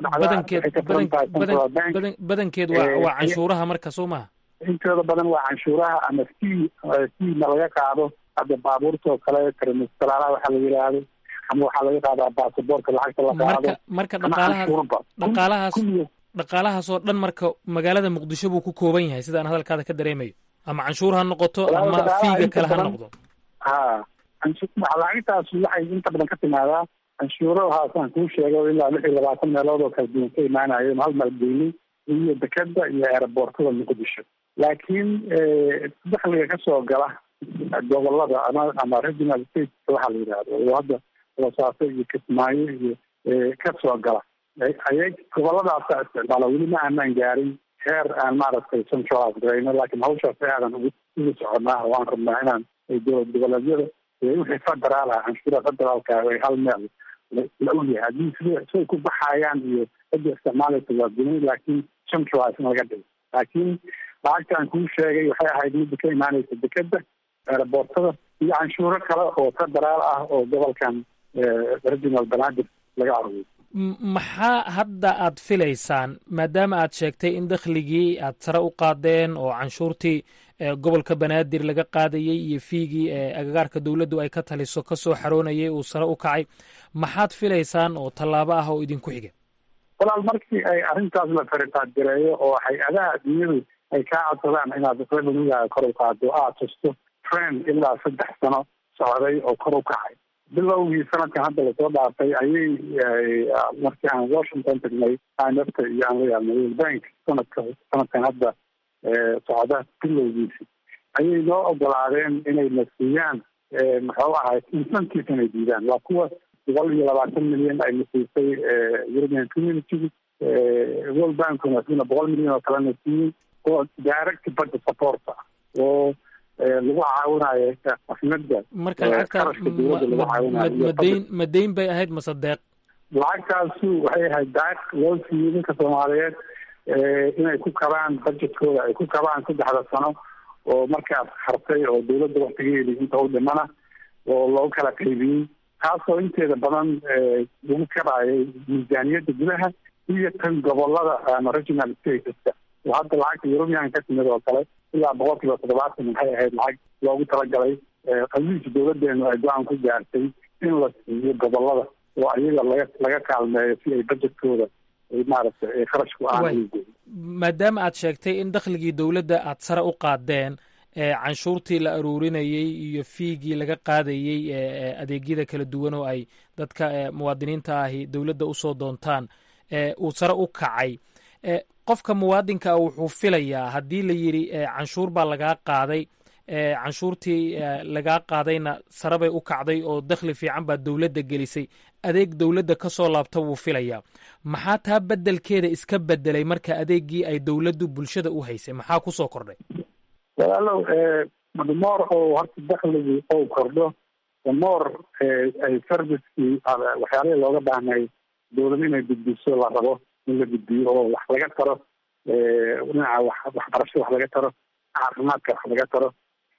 dhacdaa badankeed waa waa canshuuraha marka soo maha intooda badan waa canshuuraha ama c c na laga qaado hadda baabuurta oo kale trimestalaalaha waxaa la yidhaahdo ama waxaa laga qaadaa baasaboorka lacagta la qaado marka dhaqaalaha dhaqaalahaas dhaqaalahaas oo dhan marka magaalada muqdisho buu ku kooban yahay sida aan hadalkaada ka dareemayo ama canshuur ha noqoto ama fiiga kale ha noqdo ha lacagtaas waxay inta badan ka timaadaa canshuurahaasaan kuu sheego ilaa lix iyo labaatan meelood oo kala duwan ka imaanayo hal maalgeynay iyo dekeda iyo aeroboortada muqdisho laakiin dakhliga kasoo gala gobolada ama ama regional state waxaa la yidhahdo oo hadda boosaaso iyo kismaayo iyo kasoo gala ayay goboladaasa isticmaala weli ma aanaan gaarin heer aan maaragtay centralize garayno laakiin hawshaas aadan ugu ugu soconaa oo aan rabnaa inaan dowlad goboleedyada wixii federaal ah canshuura federaalka ay hal meel la ogyahay haddii sida siday ku baxayaan iyo cidda isticmaalaysa waa guni laakiin centralize in laga dhigo laakiin lacagta aan kuu sheegay waxay ahayd midda ka imaanaysa dekeda aeroboortada iyo canshuuro kale oo federaal ah oo gobolkan regional banaadir laga aruuriyo maxaa hadda aad filaysaan maadaama aad sheegtay in dakhligii aad sare u qaadeen oo canshuurtii gobolka banaadir laga qaadayey iyo fiigii agagaarka dowladdu ay ka taliso kasoo xaroonayay uu sare u kacay maxaad filaysaan oo tallaabo ah oo idinku xiga walaal markii ay arrintaas la faritaadgareeyo oo hay-adaha adduunyadu ay kaa codsadaan inaad revenuegaga kor u qaado aad tusto trend ilaa saddex sano socday oo kor u kacay bilowgii sanadkan hadda lasoo dhaafay ayay markii aan washington tagnay imfta iyo aan la yaabnay world bank sanadka sanadkan hadda socda bilowgiisi ayay noo ogolaadeen inay na siiyaan muxuu ahay incentive inay diidaan waa kuwa boqol iyo labaatan milyan ay na siisay european community world bankuna sina boqol milyan oo kalena siiyey oo direct budget support ah oo lagu caawinayo afnada marka lacagta madayn madayn bay ahayd mase deeq lacagtaasu waxay ahayd daaq loo siiyey ninka soomaaliyeed inay ku kabaan budgetkooda ay ku kabaan saddexda sano oo markaas hartay oo dawladda waktigeedi inta u dhimana oo loo kala qaybiyey taasoo inteeda badan lagu kabaayay miisaaniyadda gudaha iyo tan gobolada ama regional stateska oo hadda lacagta european ka timid oo kale ilaa boqol kiiba toddobaatan maxay ahayd lacag loogu talagalay qamiiska dawladeenu ay go-aan ku gaartay in la siiyo gobolada oo ayaga laga laga kaalmeeyo si ay budgetkooda maaragtay kharashku aan maadaama aad sheegtay in dakhligii dowladda aad sare u qaadeen canshuurtii la aruurinayey iyo fiigii laga qaadayey adeegyada kala duwan oo ay dadka muwaadiniinta ahi dowladda usoo doontaan uu sare u kacay qofka muwaadinka ah wuxuu filayaa haddii la yidhi canshuur baa lagaa qaaday canshuurtii lagaa qaadayna sare bay u kacday oo dakhli fiican baa dowladda gelisay adeeg dowladda ka soo laabta wuu filayaa maxaa taa beddelkeeda iska beddelay marka adeeggii ay dowladdu bulshada u haysay maxaa kusoo kordhay walaalow moor oo horta dakhligii ou kordho moor ay servicekii waxyaalihii looga baahnay dowlad inay gudbiso la rabo in la gudbiyo oo wax laga taro dhinaca wax waxbarashada wax laga taro caafimaadka wax laga taro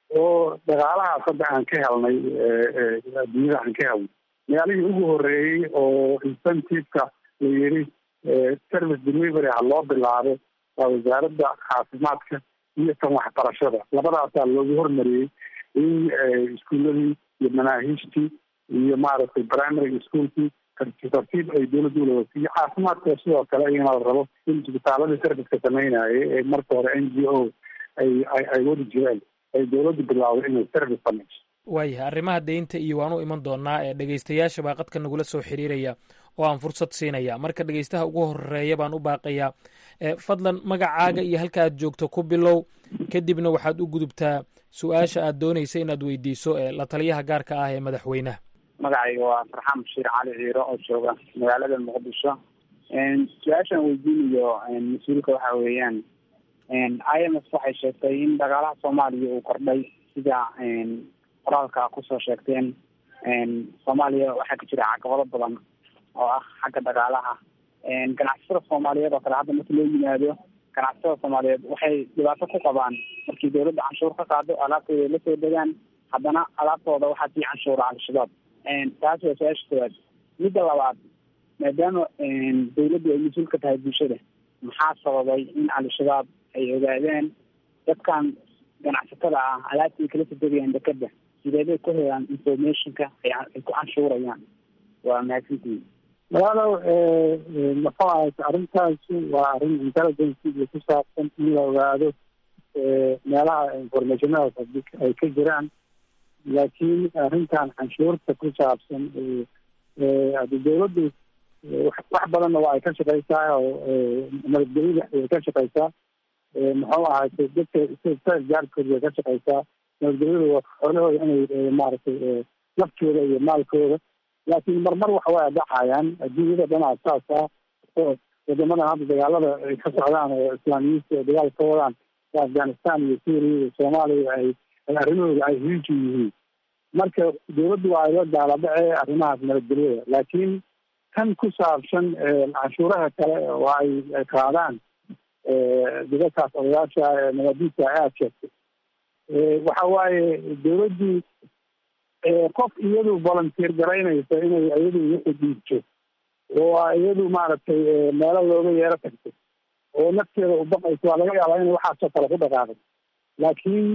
oo dhaqaalahaas hadda aan ka helnay adduunyada aan ka helnay meelihii ugu horeeyey oo incentiveka la yiri service delivery ha loo bilaabo waa wasaaradda caafimaadka iyo tan waxbarashada labadaasaa loogu hormariyey in iskuuladii iyo manaahiijtii iyo maaragtay primary schoolkii tartiib ay dowladda ulawasiiyo caafimaadka sidoo kale iyana la rabo in isbitaaladii serviceka sameynayay ee marka hore n g o ay ay wadi jireen ay dowladdu bilaawday inay service sameyso waayahay arrimaha deynta iyo waan u iman doonaa ee dhegeystayaasha baa qadka nagula soo xiriiraya oo aan fursad siinaya marka dhegeystaha ugu horeeya baan u baaqayaa fadlan magacaaga iyo halka aad joogto ku bilow kadibna waxaad u gudubtaa su-aasha aad doonaysa inaad weydiiso la taliyaha gaarka ah ee madaxweynaha magacayga waa farxaan bashiir cali ciiro oo jooga magaalada muqdisho su-aashaan weydiinayo mas-uulka waxa weeyaan i m f waxay sheegtay in dhaqaalaha soomaaliya uu kordhay sida qoraalka kusoo sheegteen soomaaliya waxaa ka jira caqabado badan oo ah xagga dhaqaalaha ganacsatada soomaaliyeed oo kale hadda marka loo yimaado ganacsatada soomaaliyeed waxay dhibaato ku qabaan markii dawladda canshuur ka qaado alaabtooda ay lasoo degaan haddana alaabtooda waxaa sii canshuura al-shabaab taas waa su-aasha koowaad midda labaad maadaama dawladdu ay mas-uul ka tahay bulshada maxaa sababay in al-shabaab ay ogaadeen dadkan ganacsatada ah alaabta ay kala soo degayaan dekeda sideebay ku helaan informationka ay ku canshuurayaan waa mahadsantihin walaalow maxuu ahay arrintaasi waa arrin intelligence iyo ku saabsan in la ogaado meelaha informationadaas ay ka jiraan laakiin arrintan canshuurta ku saabsan hadi dawladdu wax badanna waa ay ka shaqeysaa oo nabadgelyada way ka shaqeysaa muxuu ahay dadka gaarkooda way ka shaqeysaa nabadgelyada waa xoolahooda inay maaragtay naftooda iyo maalkooda laakiin marmar waxa way dhacayaan adduunyada dhanaa saas ah oo wadamadan hadda dagaalada ay ka socdaan oo islaamiyiinta ay dagaal ka wadaan afghanistan iyo syria iyo soomaaliya ay arrimahooda ay hiiji yihiin marka dawladdu waa ayla daaladhace arrimahaas nabadgelyada laakiin kan ku saabsan canshuuraha kale oo ay qaadaan dibadkaas odayaasha nabadiisa aad sheegtay waxa waaye dawladdii qof iyadu volunteer garaynaysa inay iyadu wixii dhiibto oo iyadu maaragtay meelo looga yeero tagto oo nafteeda u baqayso waa laga yaabaa inay waxaasoo kale ku dhaqaaqay laakiin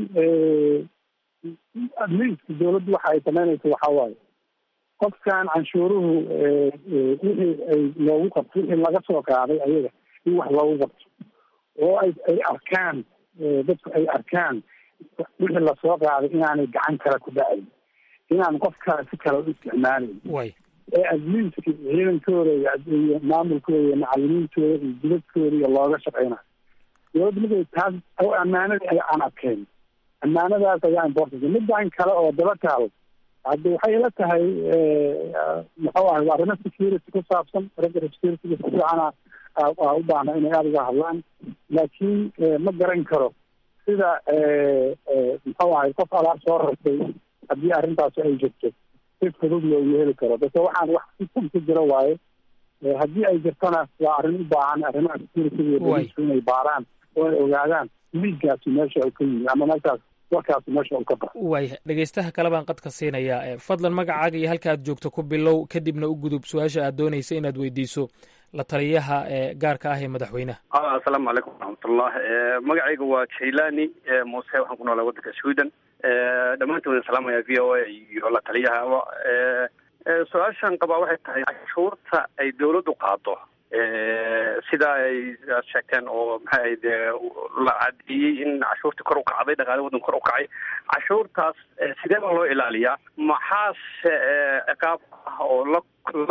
adliiska dawladdu waxa ay samaynayso waxa waaye qofkan canshuuruhu wixii ay loogu qabto wixii laga soo qaaday ayaga in wax loogu qabto oo ay ay arkaan dadku ay arkaan wixii lasoo qaaday inaanay gacan kale ku dhacayn inaan qof kale si kale u isticmaalayn ee adliiska ciidankooda iyo maamulkooda iyo macalimiintooda iyo dibadkooda iyo looga shaqeynayo dawladda markay taas ammaanadii ay aan adkeyn ammaanadaas ayaa important midaan kale oo daba taal hadda waxay la tahay muxuu ahay arrimo security ku saabsan ragga security si fiicana u baahna inay aada uga hadlaan laakiin ma garan karo sida muxuu ahay qof alaab soo rartay haddii arrintaasi ay jirto si fudud loogu heli karo base waxaan wax si fun ku jiro waaye haddii ay jirtona waa arrin u baahan arrimaha security iyo bolisku inay baaraan oo ay ogaadaan liiggaasi meesha uu ka yimi ama meeshaas warkaasi meesha uu ka baxo waaya dhegeystaha kale baan qadka siinayaa fadlan magacaaga iyo halka aad joogto ku bilow kadibna u gudub su-aasha aad doonaysa inaad weydiiso la taliyaha gaarka ah ee madaxweynaha asalaamu calaykum waraxmatullah magacayga waa jailani muuse waxaan ku noolaa waddanka sweden dhammaantood waan salaamaya v o a iyo la taliyahaba su-aashan qabaa waxay tahay cashuurta ay dawladdu qaado sida ay sheegteen oo maxay ahayd la cadeeyey in cashuurtii kor u kacday dhaqaale waddan kor u kacay cashuurtaas sidee baa loo ilaaliyaa maxaase ciqaab ah oo la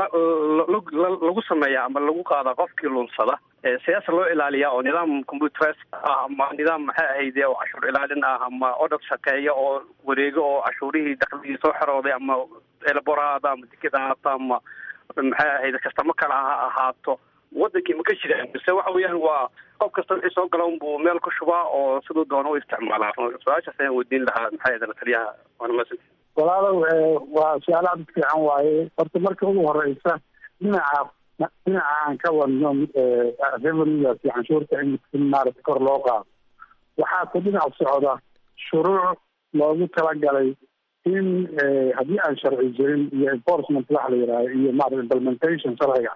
lagu sameeya ama lagu qaada qofkii lunsada sidaasa loo ilaaliyaa oo nidaam computeres ah ama nidaam maxay ahayde oo cashuur ilaalin ah ama odhad shaqeeya oo wareego oo cashuurihii dakligii soo xerooday ama elaboraada ama deked ahaato ama maxay ahayd kastamo kale ha ahaato wadankii ma ka jiraan mise waxa weeyaan waa qof kasta wixii soo gala unbuu meel ku shubaa oo siduu doono u isticmaalaa su-aashaas ayaan weydiin lahaa maxay ahayd taliyaha waana masan walaalow waa su-aal aad u fiican waaye horta marka ugu horeysa dhinaca dhinaca aan ka wadno revenuegaas iyo canshuurta in in maarata kor loo qaado waxaa ku dhinac socda shuruuc loogu talagalay in haddii aan sharci jirin iyo enforcement waxa la yidhahdo iyo maarata implementation sharciga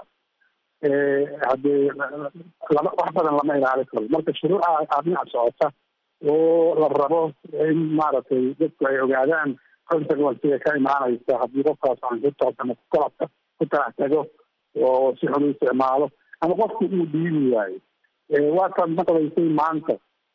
haddee lama wax badan lama ilaali karo marka shuruuca aa dhinac socota oo la rabo in maaragtay dadku ay ogaadaan consequencega ka imaanaysa haddii qofkaas canshuurtaas ama kukalabka ku talax tago oo si xun u isticmaalo ama qofku uu dhiibi waayo waataad maqlaysay maanta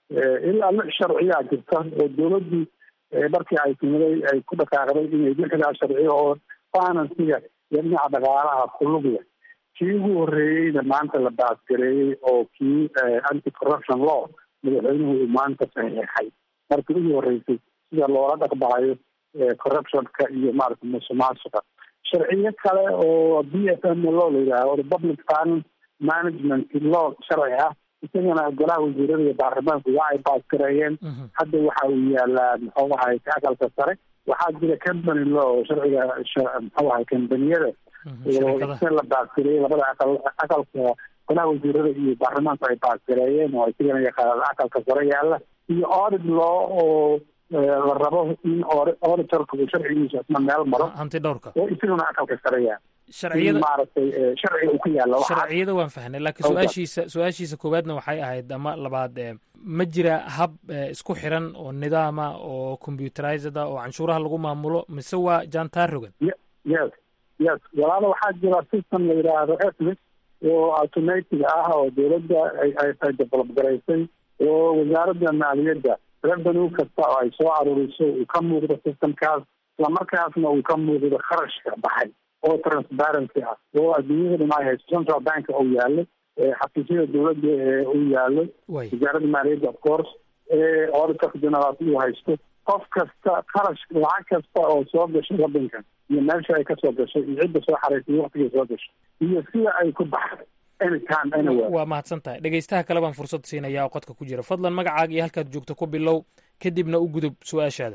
ilaa lix sharciyaa jirta oo dawladdii markii ay timiday ay ku dhaqaaqday inay lixdaa sharciyo oo finansiga iyo dhinaca dhaqaalaha kulug leh kii ugu horreeyeyna maanta la baasgareeyey oo kii anti corruption law madaxweynuhu uu maanta saxiixay markii ugu horreysay sida loola dhaqbahayo corruptionka iyo maarata musuqmaasuqa sharciyo kale oo b f m law la yidhaaho public finance management law sharci ah isagana golaha wasiirada iyo baarlamaanku waa ay baasgareeyeen hadda waxa uu yaalaa muxuu ahay ka aqalka sare waxaa jira company law sharciga muxuu ahay kambaniyada oo isa la baasgareeyey labada aqal aqalka golaha wasiirada iyo baarlamaanku ay baasgareeyeen oo isagana yaqaan aqalka sare yaala iyo audit law oo la rabo in auditorka uu sharcigiisa isna meel maro hanti dhowrka oo isaguna aqalka sare yaala sharciyada maaragtay sharciga uu ka yaalla sharciyada waan fahnay laakiin su-aashiisa su-aashiisa koowaadna waxay ahayd ama labaad ma jira hab isku xiran oo nidaama oo computerized ah oo canshuuraha lagu maamulo mise waa jantar rogan yes yes walaala waxaa jira system la yidhaahdo etnis oo automatic ah oo dawladda ay ay develop garaysay oo wasaaradda maaliyadda revenue kasta oo ay soo aruuriso uu ka muuqdo systemkaas islamarkaasna uu ka muuqdo kharashka baxay oo transparency ah oo adduunyada dhan ay haysto central bank uu yaalo xafiisyada dawladda ee uu yaalo wasaaradda maaliyadda of course auditorka general uu haysto qof kasta kharash lacag kasta oo soo gashay waddankan iyo meesha ay kasoo gashay iyo cidda soo xaraysay waktigay soo gashay iyo sida ay ku baxday anytime anywhere waa mahadsan tahay dhegeystaha kale baan fursad siinaya oo qodka ku jira fadlan magacaaga iyo halkaad joogto ku bilow kadibna u gudub su-aashaada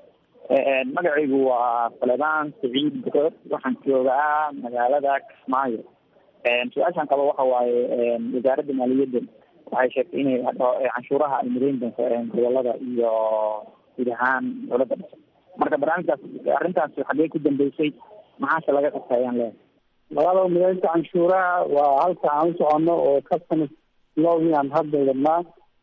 magacaygu waa faledaan saciid bukood waxaan joogaa magaalada kismaayo su-aashan qaba waxa waaye wasaaradda maaliyadda waxay sheegtay inay canshuuraha ay midayn doonto gobolada iyo guud ahaan dowladda dhexe marka barnaamijkaas arrintaas xaggee ku dambeysay maxaase laga qabta ayaan leeyahay labada mideynta canshuuraha waa halka aan u soconno oo customs lowgii aan hadda wadnaa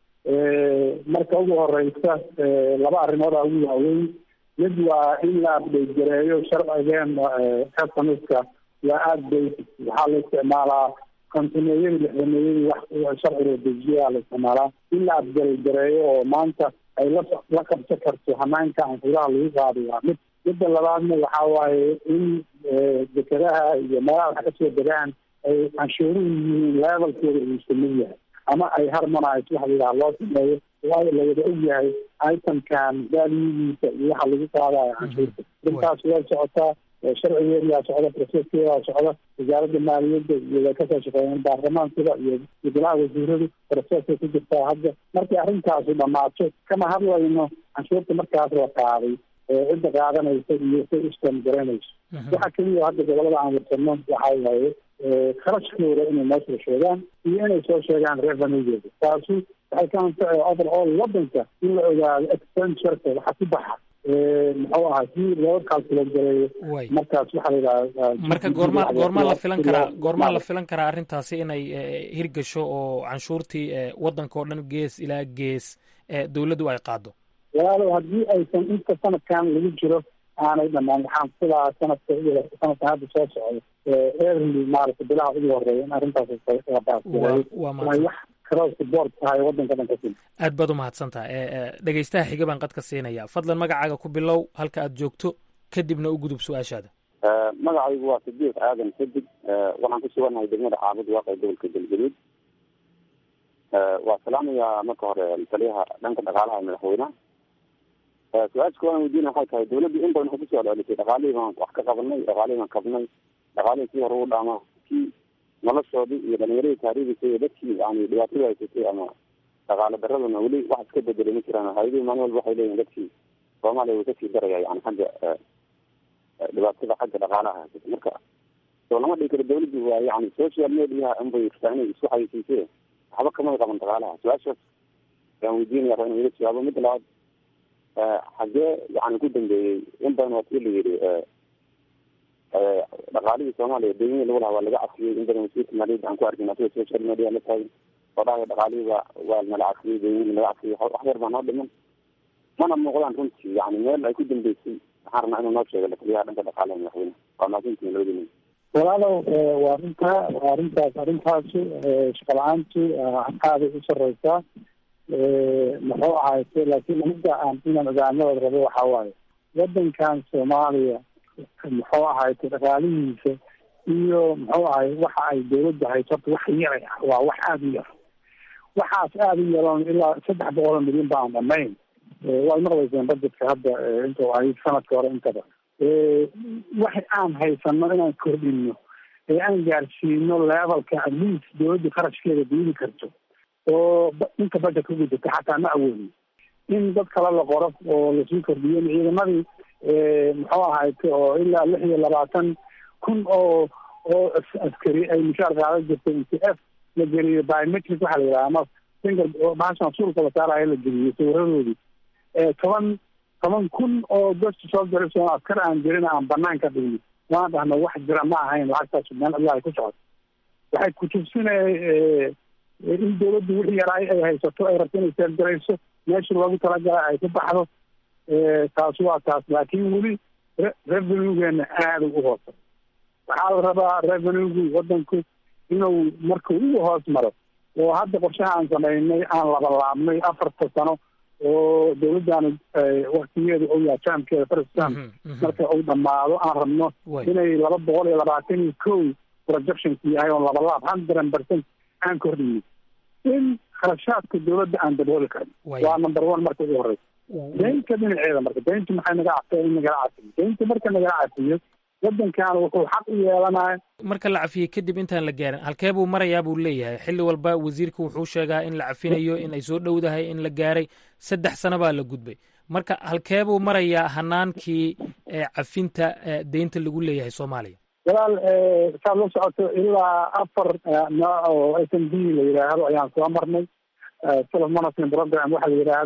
marka ugu horeysa laba arrimood aa ugu waaweyn mid waa in la update gareeyo sharcigeen customska waa aada basic waxaa la isticmaalaa kontineeyadii lixdameeyadii wax sharci loo dejiyaa la isticmaalaa in la upgrade gareeyo oo maanta ay la la qabsan karto hanaanka canshuuraha lagu qaado waa mid midda labaadna waxaa waaye in dekadaha iyo meelaha wax kasoo degaan ay canshuuruhu yihiin levelkooda uu samid yahay ama ay harmonise waxa layidhaha loo sameeyo waayo lawada og yahay itemkan valugiisa iyo waxa lagu qaadayo canshuurta intaas way socotaa sharcigeedaa socda proceskeedaa socda wasaaradda maaliyadda iyo way kasoo shaqeeyeen baarlamaankada iyo golaha wasiiradu procesay ku jirtaa hadda markii arrintaasu dhamaato kama hadlayno canshuurta markaas la qaaday cidda qaadanaysa iyo say ustan garanayso waxa keliya hadda gobolada aan warsano waxa waaye kharashkooda inay noo soo sheegaan iyo inay soo sheegaan revenuegeeda taasu waxay ka anfacay overall wadanka in la ogaado expentureka waxa ku baxa muxuu ahaa si loo calculate gareeyo markaas waxaa la yidhaha marka goorma goormaa la filan karaa goormaa la filan karaa arrintaasi inay hirgasho oo canshuurtii wadanka oo dhan gees ilaa gees dowladdu ay qaado walaalow haddii aysan inta sanadkan lagu jiro aanay dhamaan waxaan filaa sanadka sanadkan hadda soo socdo early maaragta bilaha ugu horeeya in arrintaas wax cross board tahay wadanka dhan ka sil aad baad u mahadsantaha dhegeystaha xiga baan qad ka siinaya fadlan magacaaga ku bilow halka aad joogto kadibna u gudub su-aashaada magacaygu waa sidiiq aadan sadig waxaan ku suganahay degmada caabud waaqee gobolka galgaduud waa salaamayaa marka hore taliyaha dhanka dhaqaalaha ee madaxweynaha su-aasha kuwaan weydiina waxay tahay dawladdu in badan waxay kusoo celisay dhaqaalihii baan wax ka qabanay dhaqaalihii baan kabnay dhaqaalihii kii hore u dhaama kii noloshoodii iyo dhalinyaradii taariikhisa iyo dadkii yani dhibaatada haysatay ama dhaqaale daraduna weli wax iska bedelay ma jiraan hay-adihii maalin walba waxay leeyihin dadkii soomaaliya way kasii daraya yani xagga dhibaatada xagga dhaqaalaha haysata marka soo lama dhigi karo dawladdu waa yani social mediaha unbay rabtaa inay isku xayisiisee waxba kamay qaban dhaqaalaha su-aashaas ayaan weydiinaya raba inu iga jawaabo midda labaad xaggee yani ku dambeeyey in badan waa tii la yidhi dhaqaalihii soomaaliya deymihii lagu lahaa waa laga cafiyey in badan wasiirka maaliyadda aan ku arkin asiga social media la taagin oo dhahaya dhaqaalihii ba waa nala cafiyey deymihii laga cafiyey wax yar baa noo dhiman mana muuqdaan runtii yani meel ay ku dambeysay waxaan rabnaa inuu noo sheego lataliyaha dhanka dhaqaalaha madaxweyne waa mahadsantihin labadii nin walaalow waa arrinta waa arrintaas arrintaasu shaqa la-aantu aaday u sareysaa muxuu ahayse laakiin aniga aan inaan ogaanada rabo waxaa waaye wadankan soomaaliya muxuu ahayte dhaqaalihiisa iyo muxuu ahay waxa ay dawladda hayso horta wax yaray ah waa wax aada u yar waxaas aada u yaroon ilaa saddex boqol oo milyan ba aan dhamayn way maqlayseen budgetka hadda intuu ahay sanadka hore intaba wax aan haysano inaan kordhino ee aan gaarsiino levelka at least dawladda qarashkeeda diidi karto oo inta budget ku gudata xataa ma awoodin in dad kale la qoro oo lasii kordhiyo ciidamadii muxuu ahayte oo ilaa lix iyo labaatan kun oo oo askari ay mushaar qaadan jirtay n t f la geliyo biometric waxaa la yidhaha ama single bahashan suulka la saarayo la geliyo sawiradoodii toban toban kun oo dadka soo garayso askar aan jirin aan banaan ka dhigno waan dhahno wax jira ma ahayn lacagtaas meel allah ay ku socoto waxay kutusinaya in dawladdu wixii yaraay ay haysato ay rabto inay seergarayso meeshii loogu talagalay ay ku baxdo taas waa taas laakiin weli revenuegeena aada u hoosa waxaa la rabaa revenuegu wadanku inuu markuu ugu hoos maro oo hadda qorshaha aan samaynay aan labalaabnay afarta sano oo dawladdaana waktigeedu ou yaha jaamkeeda faristan marka uu dhamaado aan rabno inay laba boqol iyo labaatan iyo kow projectionku yahay oo labalaab hundred percent aan kordhiyo in kharashaadka dawladda aan dabooli karin waa number one marka ugu horeysa daynta dhinaceeda marka dayntu maxay naga cafeen in nagala cafiyo daynta marka nagala cafiyo wadankan wuxuu xaq u yeelanaya marka la cafiyey kadib intaan la gaarin halkee buu marayaa buu leeyahay xilli walba wasiirka wuxuu sheegaa in la cafinayo in ay soo dhowdahay in la gaaray saddex sano baa la gudbay marka halkee buu marayaa hanaankii cafinta deynta lagu leeyahay soomaaliya walaal saad la socoto ilaa afar nooc oo s m b la yidhaahdo ayaan soo marnay self management program waxa la yidhaahdo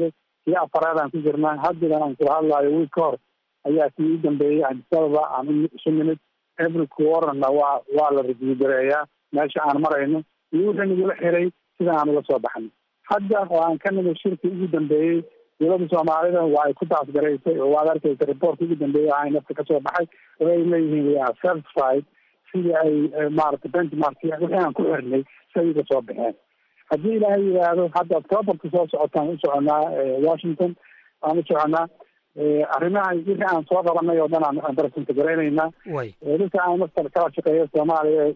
iyo afaraadaan ku jirnaa haddigan aan kula hadlayo wiil ka hor ayaa kii u dambeeyey adisababa aan isu nimid every quarterna waa waa la review gareeyaa meesha aan marayno iyo wixii nagula xiray sida aan ula soo baxnay hadda oo aan ka nimid shirkii ugu dambeeyey dowladda soomaalida waa ay ku taasgaraysay oo waad arkaysa reportka ugu dambeeyey ahay nafta kasoo baxay oo ay leeyihiin we are satisfied sidii ay maaragtay benchmark wixii aan ku xirnay siday uga soo baxeen haddii ilaahay yidhaahdo hadda octoberka soo socotaan u soconaa washington aan u soconaa arrimaha wixii aan soo qabanay oo dhan aan barsenta garaynaynaa dadka aan mastar kala shaqeeya soomaaliya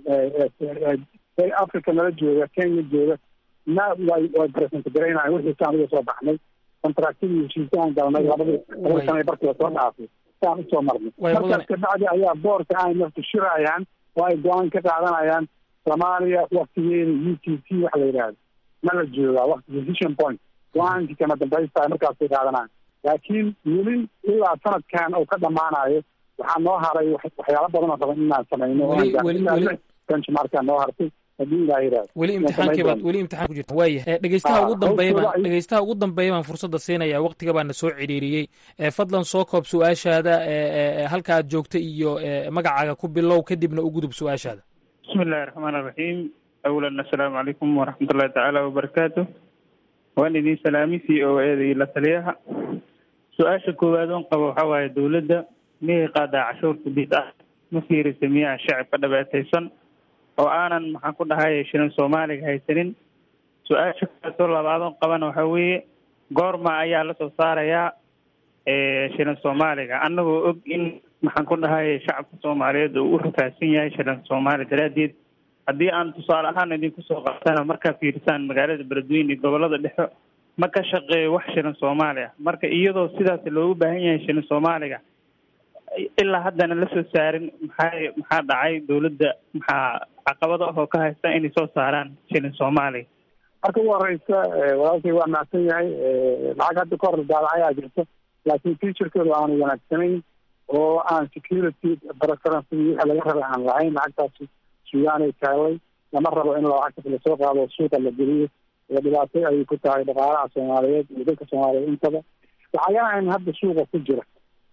africa nala jooga kenya jooga na way way barsenta garaynayan wixii saan uga soo baxnay contractadii heshiisya aan galnay labadii labada sana barkiiba soo dhaafay saan usoo marnay markaas kabacdi ayaa boorka ay nafta shirayaan oo ay go-aan ka qaadanayaan soomaaliya waktigeeda u t c waxa la yidhahdo ma la joogaa wakti decision point go-aankii kama dambaysta markaasay qaadanaan laakiin weli ilaa sanadkan uu ka dhamaanayo waxaa noo haray waxyaalo badan oo raban inaan samayno oo benchmarkaa noo hartay haddii ilaah yidhahdo weli imtixaankii baad weli imtixaan ku jirta waaya dhegeystaha ugu dambeeya baan dhegeystaha ugu dambeeya baan fursadda siinaya waqtiga baan na soo cidhiiriyey fadlan soo koob su-aashaada halka aad joogta iyo magacaaga ku bilow kadibna u gudub su-aashaada bismi illahi raxmaan iraxiim awalan assalaamu calaykum waraxmat ullahi tacaala wabarakaatu waan idin salaami c o eda iyo la taliyaha su-aasha koowaad oon qabo waxaa waaye dowladda miyay qaadaa cashuurta bid ah ma fiirisa miyaa shacabka dhabeetaysan oo aanan maxaan ku dhahay shilin soomaaliga haysanin su-aasha kaasoo labaadoon qabana waxaa weeye goorma ayaa lasoo saarayaa shilin soomaaliga annagoo og in maxaan ku dhahay shacabka soomaaliyeed uu u rafaadsan yahay shilin soomaali daraaddeed haddii aan tusaale ahaan idinku soo qaatana markaa fiirisaan magaalada beledweyne iyo gobolada dhexe ma ka shaqeeyo wax shilin soomaali ah marka iyadoo sidaas loogu baahan yahay shilin soomaaliga ilaa haddana lasoo saarin maxaa maxaa dhacay dowladda maxaa caqabado ah oo ka haysta inay soo saaraan shilin soomaaliga marka ugu horeysa walaalkay waa mahadsan yahay lacag hadda ka hor daalacayaa jirta laakiin featurekeedu aanu wanaagsanayn oo aan security preference wixii laga rabay aan lahayn lacagtaasi sugaanay taallay lama rabo in lacagtas lasoo qaado suuqa la geliyo oo dhibaato ayay ku tahay dhaqaalaha soomaaliyeed iyo dadka soomaaliyeed intaba lacagahan hadda suuqa ku jira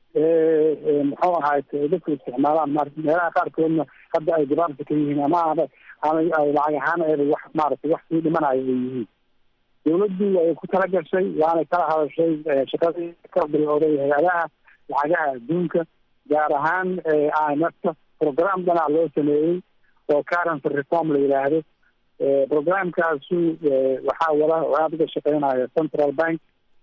muxuu ahaay dadku isticmaalaan ma meelaha qaarkoodna hadda ay dibaarta ka yihiin ama ama ay lacag ahaan eeda wax maaragtay wax sii dhimanayo ay yihiin dowladdu way ku tala gashay waanay kala hadashay shaqadii ka bilowday hay-adaha lacagaha adduunka gaar ahaan i m f ta program dhanaa loo sameeyey oo currency reform la yidhaahdo programkaasu waxaa wada waxaa ka shaqeynaya central bank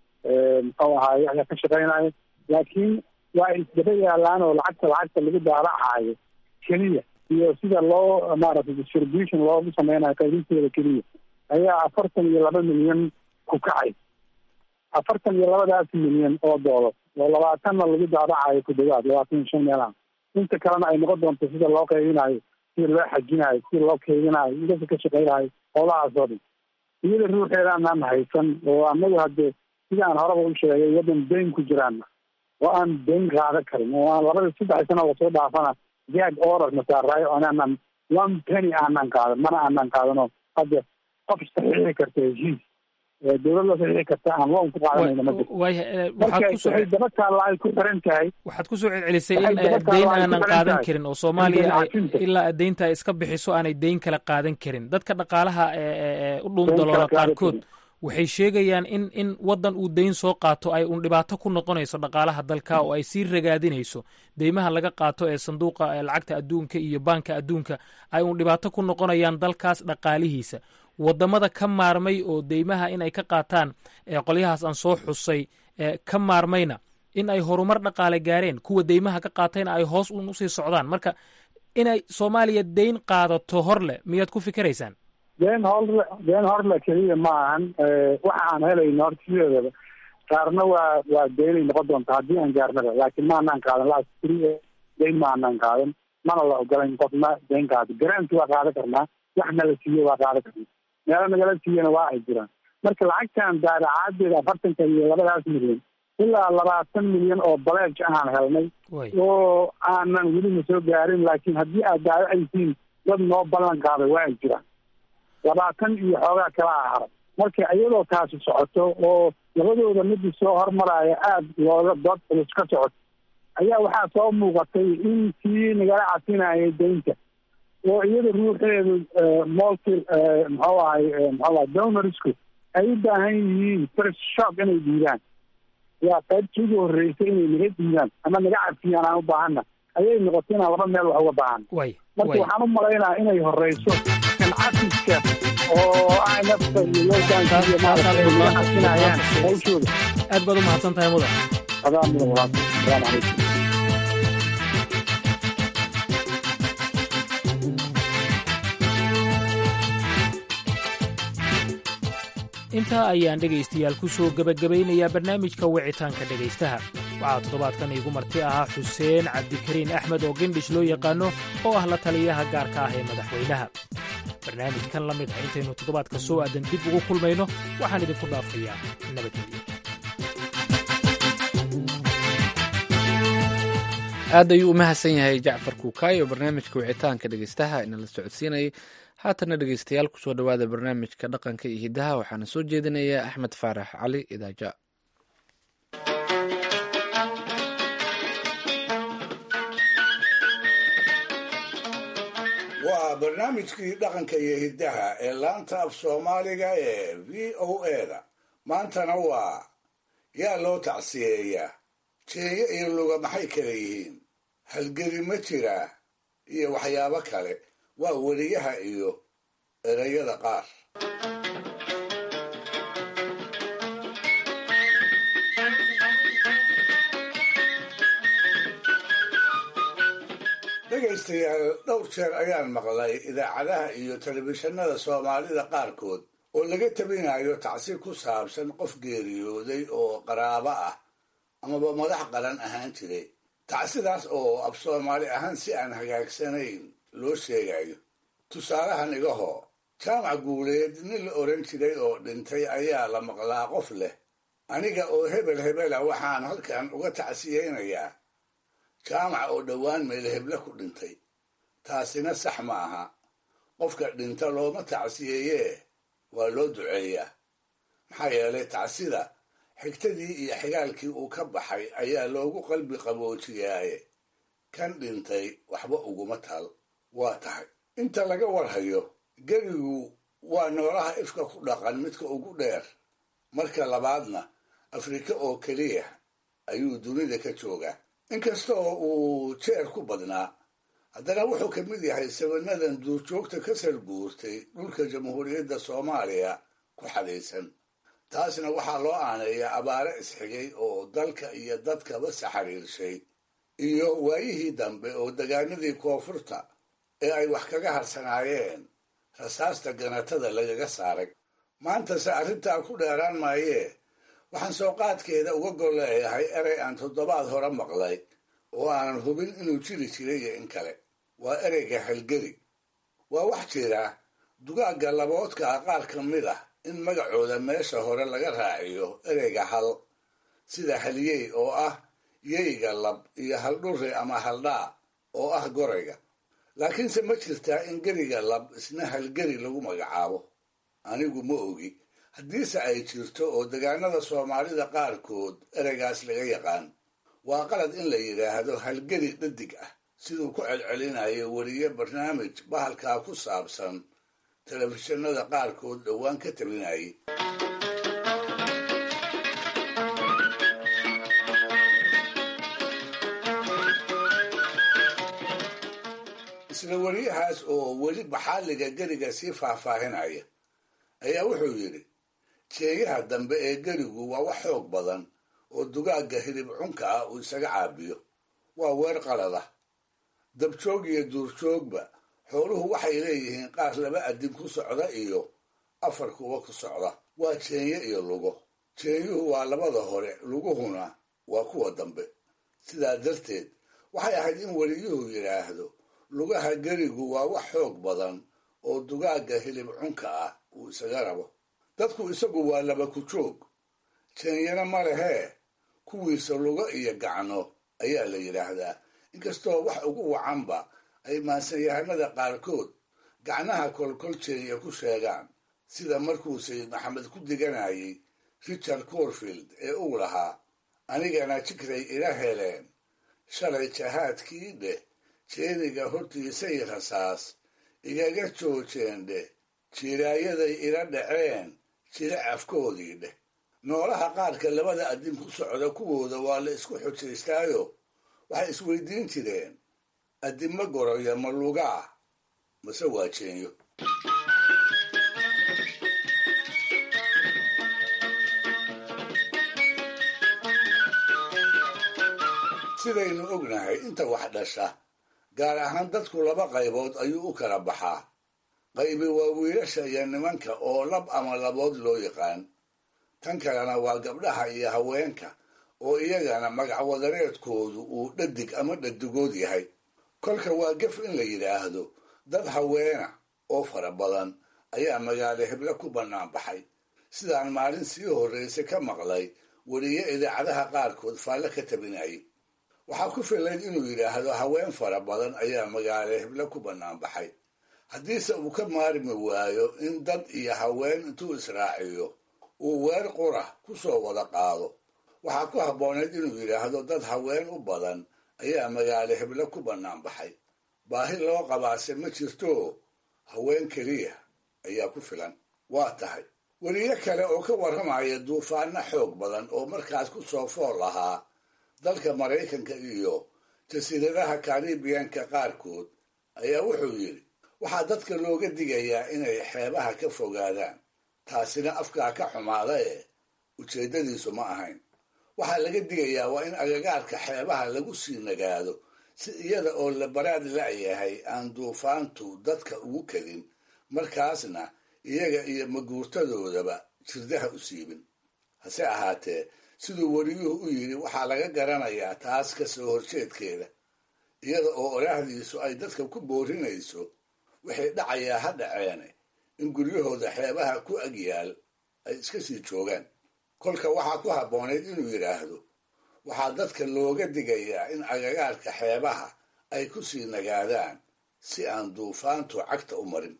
muxuu ahaay ayaa ka shaqeynaya laakiin waa isdaba yaalaan oo lacagta lacagta lagu daalacayo keliya iyo sida loo maaragtay distribution loogu sameynayo qaybinteeda keliya ayaa afartan iyo laba milyan ku kacay afartan iyo labadaas milyan oo doolar oo labaatanna lagu daadacayo ku dhawaad labaatan iyo shan meelaha inta kalena ay noqon doonto sida loo qaybinayo sida loo xajinayo sida loo keydinayo dadka ka shaqeynayo howlahaas oo dhan iyada ruuxeedaanaan haysan oo anagu hadde sida aan horeba u sheegay waddan dayn ku jiraan oo aan dayn qaadan karin oo aan labada saddex sano oo soo dhaafana jag order nasaarayo aanan one penny aanan qaadan mana aanan qaadano hadda qof saxiixi karta heshiis dowlad la saxiixi karta aan loon ku qaadanayno ma jirto marka waxay daba taalla ay ku xiran tahay waxaad kusoo celcelisay in deyn aanan qaadan karin oo soomaaliya ilaa deynta ay iska bixiso aanay deyn kala qaadan karin dadka dhaqaalaha u dhuundaloola qaarkood waxay sheegayaan in in waddan uu deyn soo qaato ay uun dhibaato ku noqonayso dhaqaalaha dalka oo ay sii ragaadinayso deymaha laga qaato ee sanduuqa lacagta adduunka iyo baanka adduunka ay uun dhibaato ku noqonayaan dalkaas dhaqaalihiisa waddamada ka maarmay oo deymaha in ay ka qaataan qolyahaas aan soo xusay ka maarmayna in ay horumar dhaqaale gaareen kuwa deymaha ka qaatayna ay hoos uun usii socdaan marka inay soomaaliya deyn qaadato hor leh miyaad ku fikiraysaan deen horle deen horle keliya ma ahan waxa aan helayno horta sideedaba qaarna waa waa deynay noqon doonta haddii aan gaarnaba laakiin ma anaan qaadan last three deyn ma anaan qaadan mana la ogolayn qofna deyn qaado garanti waa qaadan karnaa wax nala siiye waa qaadan karnaa meelo nagala siiyena waa ay jiraan marka lacagtan daadacaadeeda afartanka iyo labadaas milyan ilaa labaatan milyan oo baleej ahaan helnay oo aanan welina soo gaarin laakiin haddii aad daadacaysiin dad noo ballan qaaday waa ay jiraan labaatan iyo xoogaa kala a haray marka iyadoo taasi socoto oo labadooda midii soo hormaraya aada looga dood culus ka socota ayaa waxaa soo muuqatay in kii nagala casinayay daynta oo iyada ruuxeedu multi muxuu ahay muxuu ahay donorsku ay u baahan yihiin first shock inay dhiibaan yaa qaybtii ugu horreysay inay naga dhiibaan ama naga cafiyaan aan u baahana ayay noqotay inaan laba meel wax uga baahan marka waxaan u malaynaha inay horeyso kan cafiska oo imfka iyo loogaanka iyo maaragtay naga casinayaan hawshooda aad baad u mahadsan tahay mudan adaa mudan walaal salaamu calaykum intaa ayaan dhegaystayaal ku soo gebagabaynayaa barnaamijka wicitaanka dhegaystaha waxaa toddobaadkan iigu marti ahaa xuseen cabdikariin axmed oo gendhish loo yaqaanno oo ah la taliyaha gaarka ah ee madaxweynaha barnaamijkan la mid ah intaynu toddobaadka soo aadan dib ugu kulmayno waxaan idinku dhaafayaa nabadgelyo aad ayuu u mahadsan yahay jacfar kuukaayo barnaamijka wicitaanka dhegeystaha inala socodsiinayay haatana dhegeystayaal kusoo dhowaada barnaamijka dhaqanka iyo hiddaha waxaana soo jeedinayaa axmed faarax cali idaaja waa barnaamijkii dhaqanka iyo hiddaha ee laanta af soomaaliga ee v o eda maantana waa yaa loo tacsiyeeyaa jeeyo iyo luga maxay kala yihiin halgeli ma jiraa iyo waxyaabo kale waa weliyaha iyo erayada qaar dhegaystayaal dhowr jeer ayaan maqlay idaacadaha iyo telefishinada soomaalida qaarkood oo laga tabinayo tacsi ku saabsan qof geeriyooday oo qaraabo ah amaba madax qaran ahaan jiray tacsidaas oo af soomaali ahaan si aan hagaagsanayn loo sheegayo tusaalahan igahoo jaamac guuleed nin la oran jiray oo dhintay ayaa la maqlaa qof leh aniga oo hebel hebela waxaan halkan uga tacsiyeynayaa jaamac oo dhowaan meel heble ku dhintay taasina sax ma aha qofka dhinta looma tacsiyeeyee waa loo duceeyaa maxaa yeelay tacsida xigtadii iyo xigaalkii uu ka baxay ayaa loogu qalbi qaboojiyaaye kan dhintay waxba uguma tal waa tahay inta laga warhayo gerigu waa noolaha ifka ku dhaqan midka ugu dheer marka labaadna afrika oo keliya ayuu dunida ka joogaa inkasta oo uu jeer ku badnaa haddana wuxuu ka mid yahay sabanadan duurjoogta ka sarguurtay dhulka jamhuuriyadda soomaaliya ku xadaysan taasna waxaa loo aaneeyaa abaare isxigay oo dalka iyo dadkaba saxariirshay iyo waayihii dambe oo degaanadii koonfurta ee ay wax kaga harsanaayeen rasaasta ganatada lagaga saaray maantase arrintaa ku dheeraan maayee waxaan soo qaadkeeda uga gol leeyahay erey aan toddobaad hore maqlay oo aanan hubin inuu jiri jiray iyo in kale waa ereyga halgeli waa wax jira dugaagga laboodka ah qaar ka mid ah in magacooda meesha hore laga raaciyo ereyga hal sida halyey oo ah yeyga lab iyo haldhurre ama haldhaa oo ah gorayga laakiinse ma jirtaa in geriga lab isna halgeri lagu magacaabo anigu ma ogi haddiise ay jirto oo degaanada soomaalida qaarkood ereygaas laga yaqaan waa qalad in la yidhaahdo halgeri dhadig ah siduu ku celcelinayo weliye barnaamij bahalkaa ku saabsan telefishinada qaarkood dhowaan ka tabinayay isla weliyahaas oo weli baxaaliga geriga sii faahfaahinaya ayaa wuxuu yidhi jeeyaha dambe ee gerigu waa wax xoog badan oo dugaagga hilib cunka ah uu isaga caabiyo waa weer qalada dabjoog iyo duurjoogba xooluhu waxay leeyihiin qaar laba adin ku socda iyo afar kuwa ku socda waa jeenye iyo lugo jeenyuhu waa labada hore luguhuna waa kuwa dambe sidaa darteed waxay ahayd in weliyuhu yidhaahdo lugaha gerigu waa wax xoog badan oo dugaagga hilib cunka ah uu isaga rabo dadku isagu waa laba ku joog jeenyana ma lehee kuwiisa lugo iyo gacno ayaa la yidhaahdaa inkastoo wax ugu wacanba ay maansanyahanada qaarkood gacnaha kolkol jeenya ku sheegaan sida markuu sayid maxamed ku diganayay richard corfield ee uu lahaa anigana jikray ila heleen shalay jahaadkii dheh jeeniga hortiisay rasaas igaga joojeen dheh jiraayaday ila dhaceen jira afkoodii dheh noolaha qaarka labada addin ku socda kuwooda waa la isku xujaystaayo waxay isweydiin jireen addinma goroya ma lugaa mase waa jeenyo sidaynu ognahay inta wax dhasha gaar ahaan dadku laba qaybood ayuu u kala baxaa qaybi waa wiilasha iyo nimanka oo lab ama labood loo yaqaan tan kalena waa gabdhaha iyo haweenka oo iyagana magacwadareedkoodu uu dhadig ama dhadigood yahay kolka waa gef in la yidhaahdo dad haweena oo fara badan ayaa magaalo heble ku bannaan baxay sidaan maalin sii horraysa ka maqlay weliye idaacadaha qaarkood faalle ka tabinayay waxaa ku filayd inuu yidhaahdo haween fara badan ayaa magaalo heble ku bannaan baxay haddiise uu ka maarmi waayo in dad iyo haween intuu israaciyo uu weer qura ku soo wada qaado waxaa ku habbooneyd inuu yidhaahdo dad haween u badan ayaa magaalo heble ku bannaan baxay baahi loo qabaase ma jirto haween keliya ayaa ku filan waa tahay weliyo kale oo ka warramaya duufaanno xoog badan oo markaas ku soo fool lahaa dalka maraykanka iyo jasiiradaha karibiyanka qaarkood ayaa wuxuu yidhi waxaa dadka looga digayaa inay xeebaha ka fogaadaan taasina afkaa ka xumaada ee ujeeddadiisu ma ahayn waxaa laga digayaa waa in agagaarka xeebaha lagu sii nagaado si iyada oo la baraad la'yahay aan duufaantu dadka ugu kadin markaasna iyaga iyo maguurtadoodaba jirdaha u siibin hase ahaatee siduu weliyuhu u yidhi waxaa laga garanayaa taas ka soo horjeedkeeda iyada oo oraahdiisu ay dadka ku boorinayso waxay dhacayaa ha dhaceene in guryahooda xeebaha ku agyaal ay iska sii joogaan kolka waxaa ku habboonayd inuu yidhaahdo waxaa dadka looga digayaa in agagaarka xeebaha ay ku sii nagaadaan si aan duufaantu cagta u marin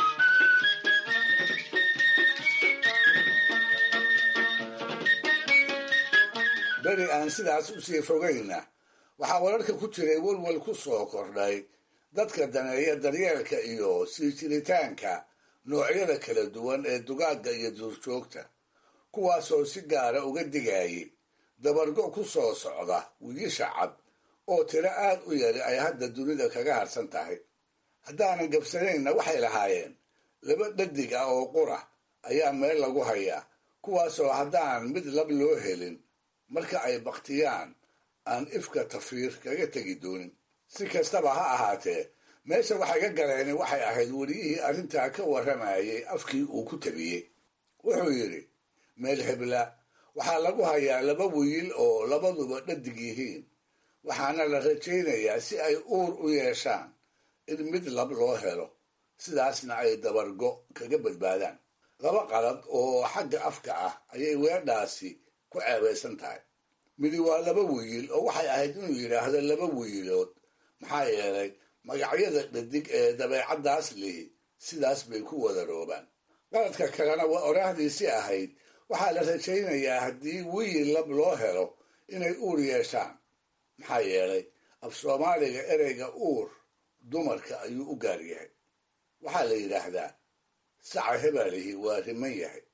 beri aan sidaas u sii fogayna waxaa wararka ku jiray welwel ku soo kordhay dadka daneeya daryeelka iyo sii jiritaanka noocyada kala duwan ee dugaagga iyo duurjoogta kuwaasoo si gaara uga digayay dabargo ku soo socda wiigisha cad oo tiro aad u yari ay hadda dunida kaga harsan tahay haddaanan gabsanaynna waxay lahaayeen laba dhadig ah oo qura ayaa meel lagu hayaa kuwaasoo haddaan mid lab loo helin marka ay baktiyaan aan ifka tafiir kaga tegi doonin si kastaba ha ahaatee meesha waxay ka galeen waxay ahayd weliyihii arrintaa ka warramayay afkii uu ku tabiyey wuxuu yidhi meel hebla waxaa lagu hayaa laba wiil oo labaduba dhadig yihiin waxaana la rajaynayaa si ay uur u yeeshaan in mid lab loo helo sidaasna ay dabargo kaga badbaadaan laba qalad oo xagga afka ah ayay weedhaasi ku ceebaysan tahay midi waa laba wiil oo waxay ahayd inuu yidhaahdo laba wiilood maxaa yeelay magacyada dhadig ee dabeecaddaas lihi sidaas bay ku wadaroobaan qaladka kalena waa oraahdiisi ahayd waxaa la rajaynayaa haddii wiil lab loo helo inay uur yeeshaan maxaa yeelay af soomaaliga ereyga uur dumarka ayuu u gaar yahay waxaa la yidhaahdaa saca hebalihi waa riman yahay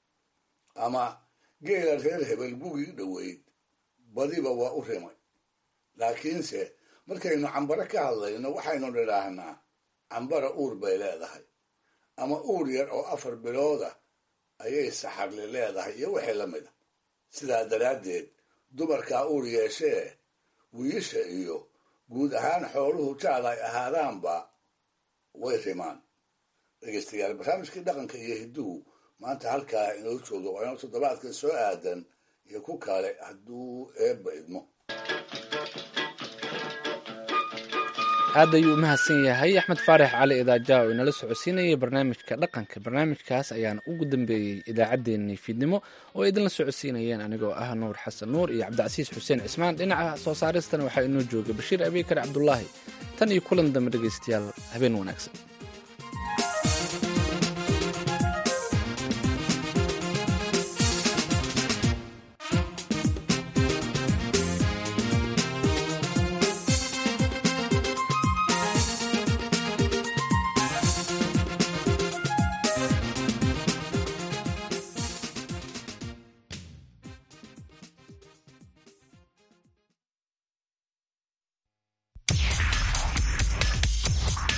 ama geela reer hebel gugii dhoweyd badiba waa u rimay laakiinse markaynu cambaro ka hadlayno waxaynu nidhaahnaa cambara uur bay leedahay ama uur yar oo afar bilooda ayay saxarli leedahay iyo wixii la mida sidaa daraaddeed dumarkaa uur yeeshee wiisha iyo guud ahaan xooluhu jaad ay ahaadaanba way rimaan dhegeystayaal barnaamijkii dhaqanka iyo hidduhu maanta halkaa inoo jooga waa inuu toddobaadka soo aadan iyo ku kale hadduu eebba idmo aad ayuu u mahadsan yahay axmed faarax cali idaaja oo inala socodsiinayay barnaamijka dhaqanka barnaamijkaas ayaana ugu dambeeyey idaacaddeenii fiidnimo oo idinla socodsiinayeen anigoo ah nuur xasan nuur iyo cabdicasiis xuseen cismaan dhinaca soo saaristana waxaa inoo jooga bashiir abiikar cabdulaahi tan iyo kulan dambe dhegeystayaal habeen wanaagsan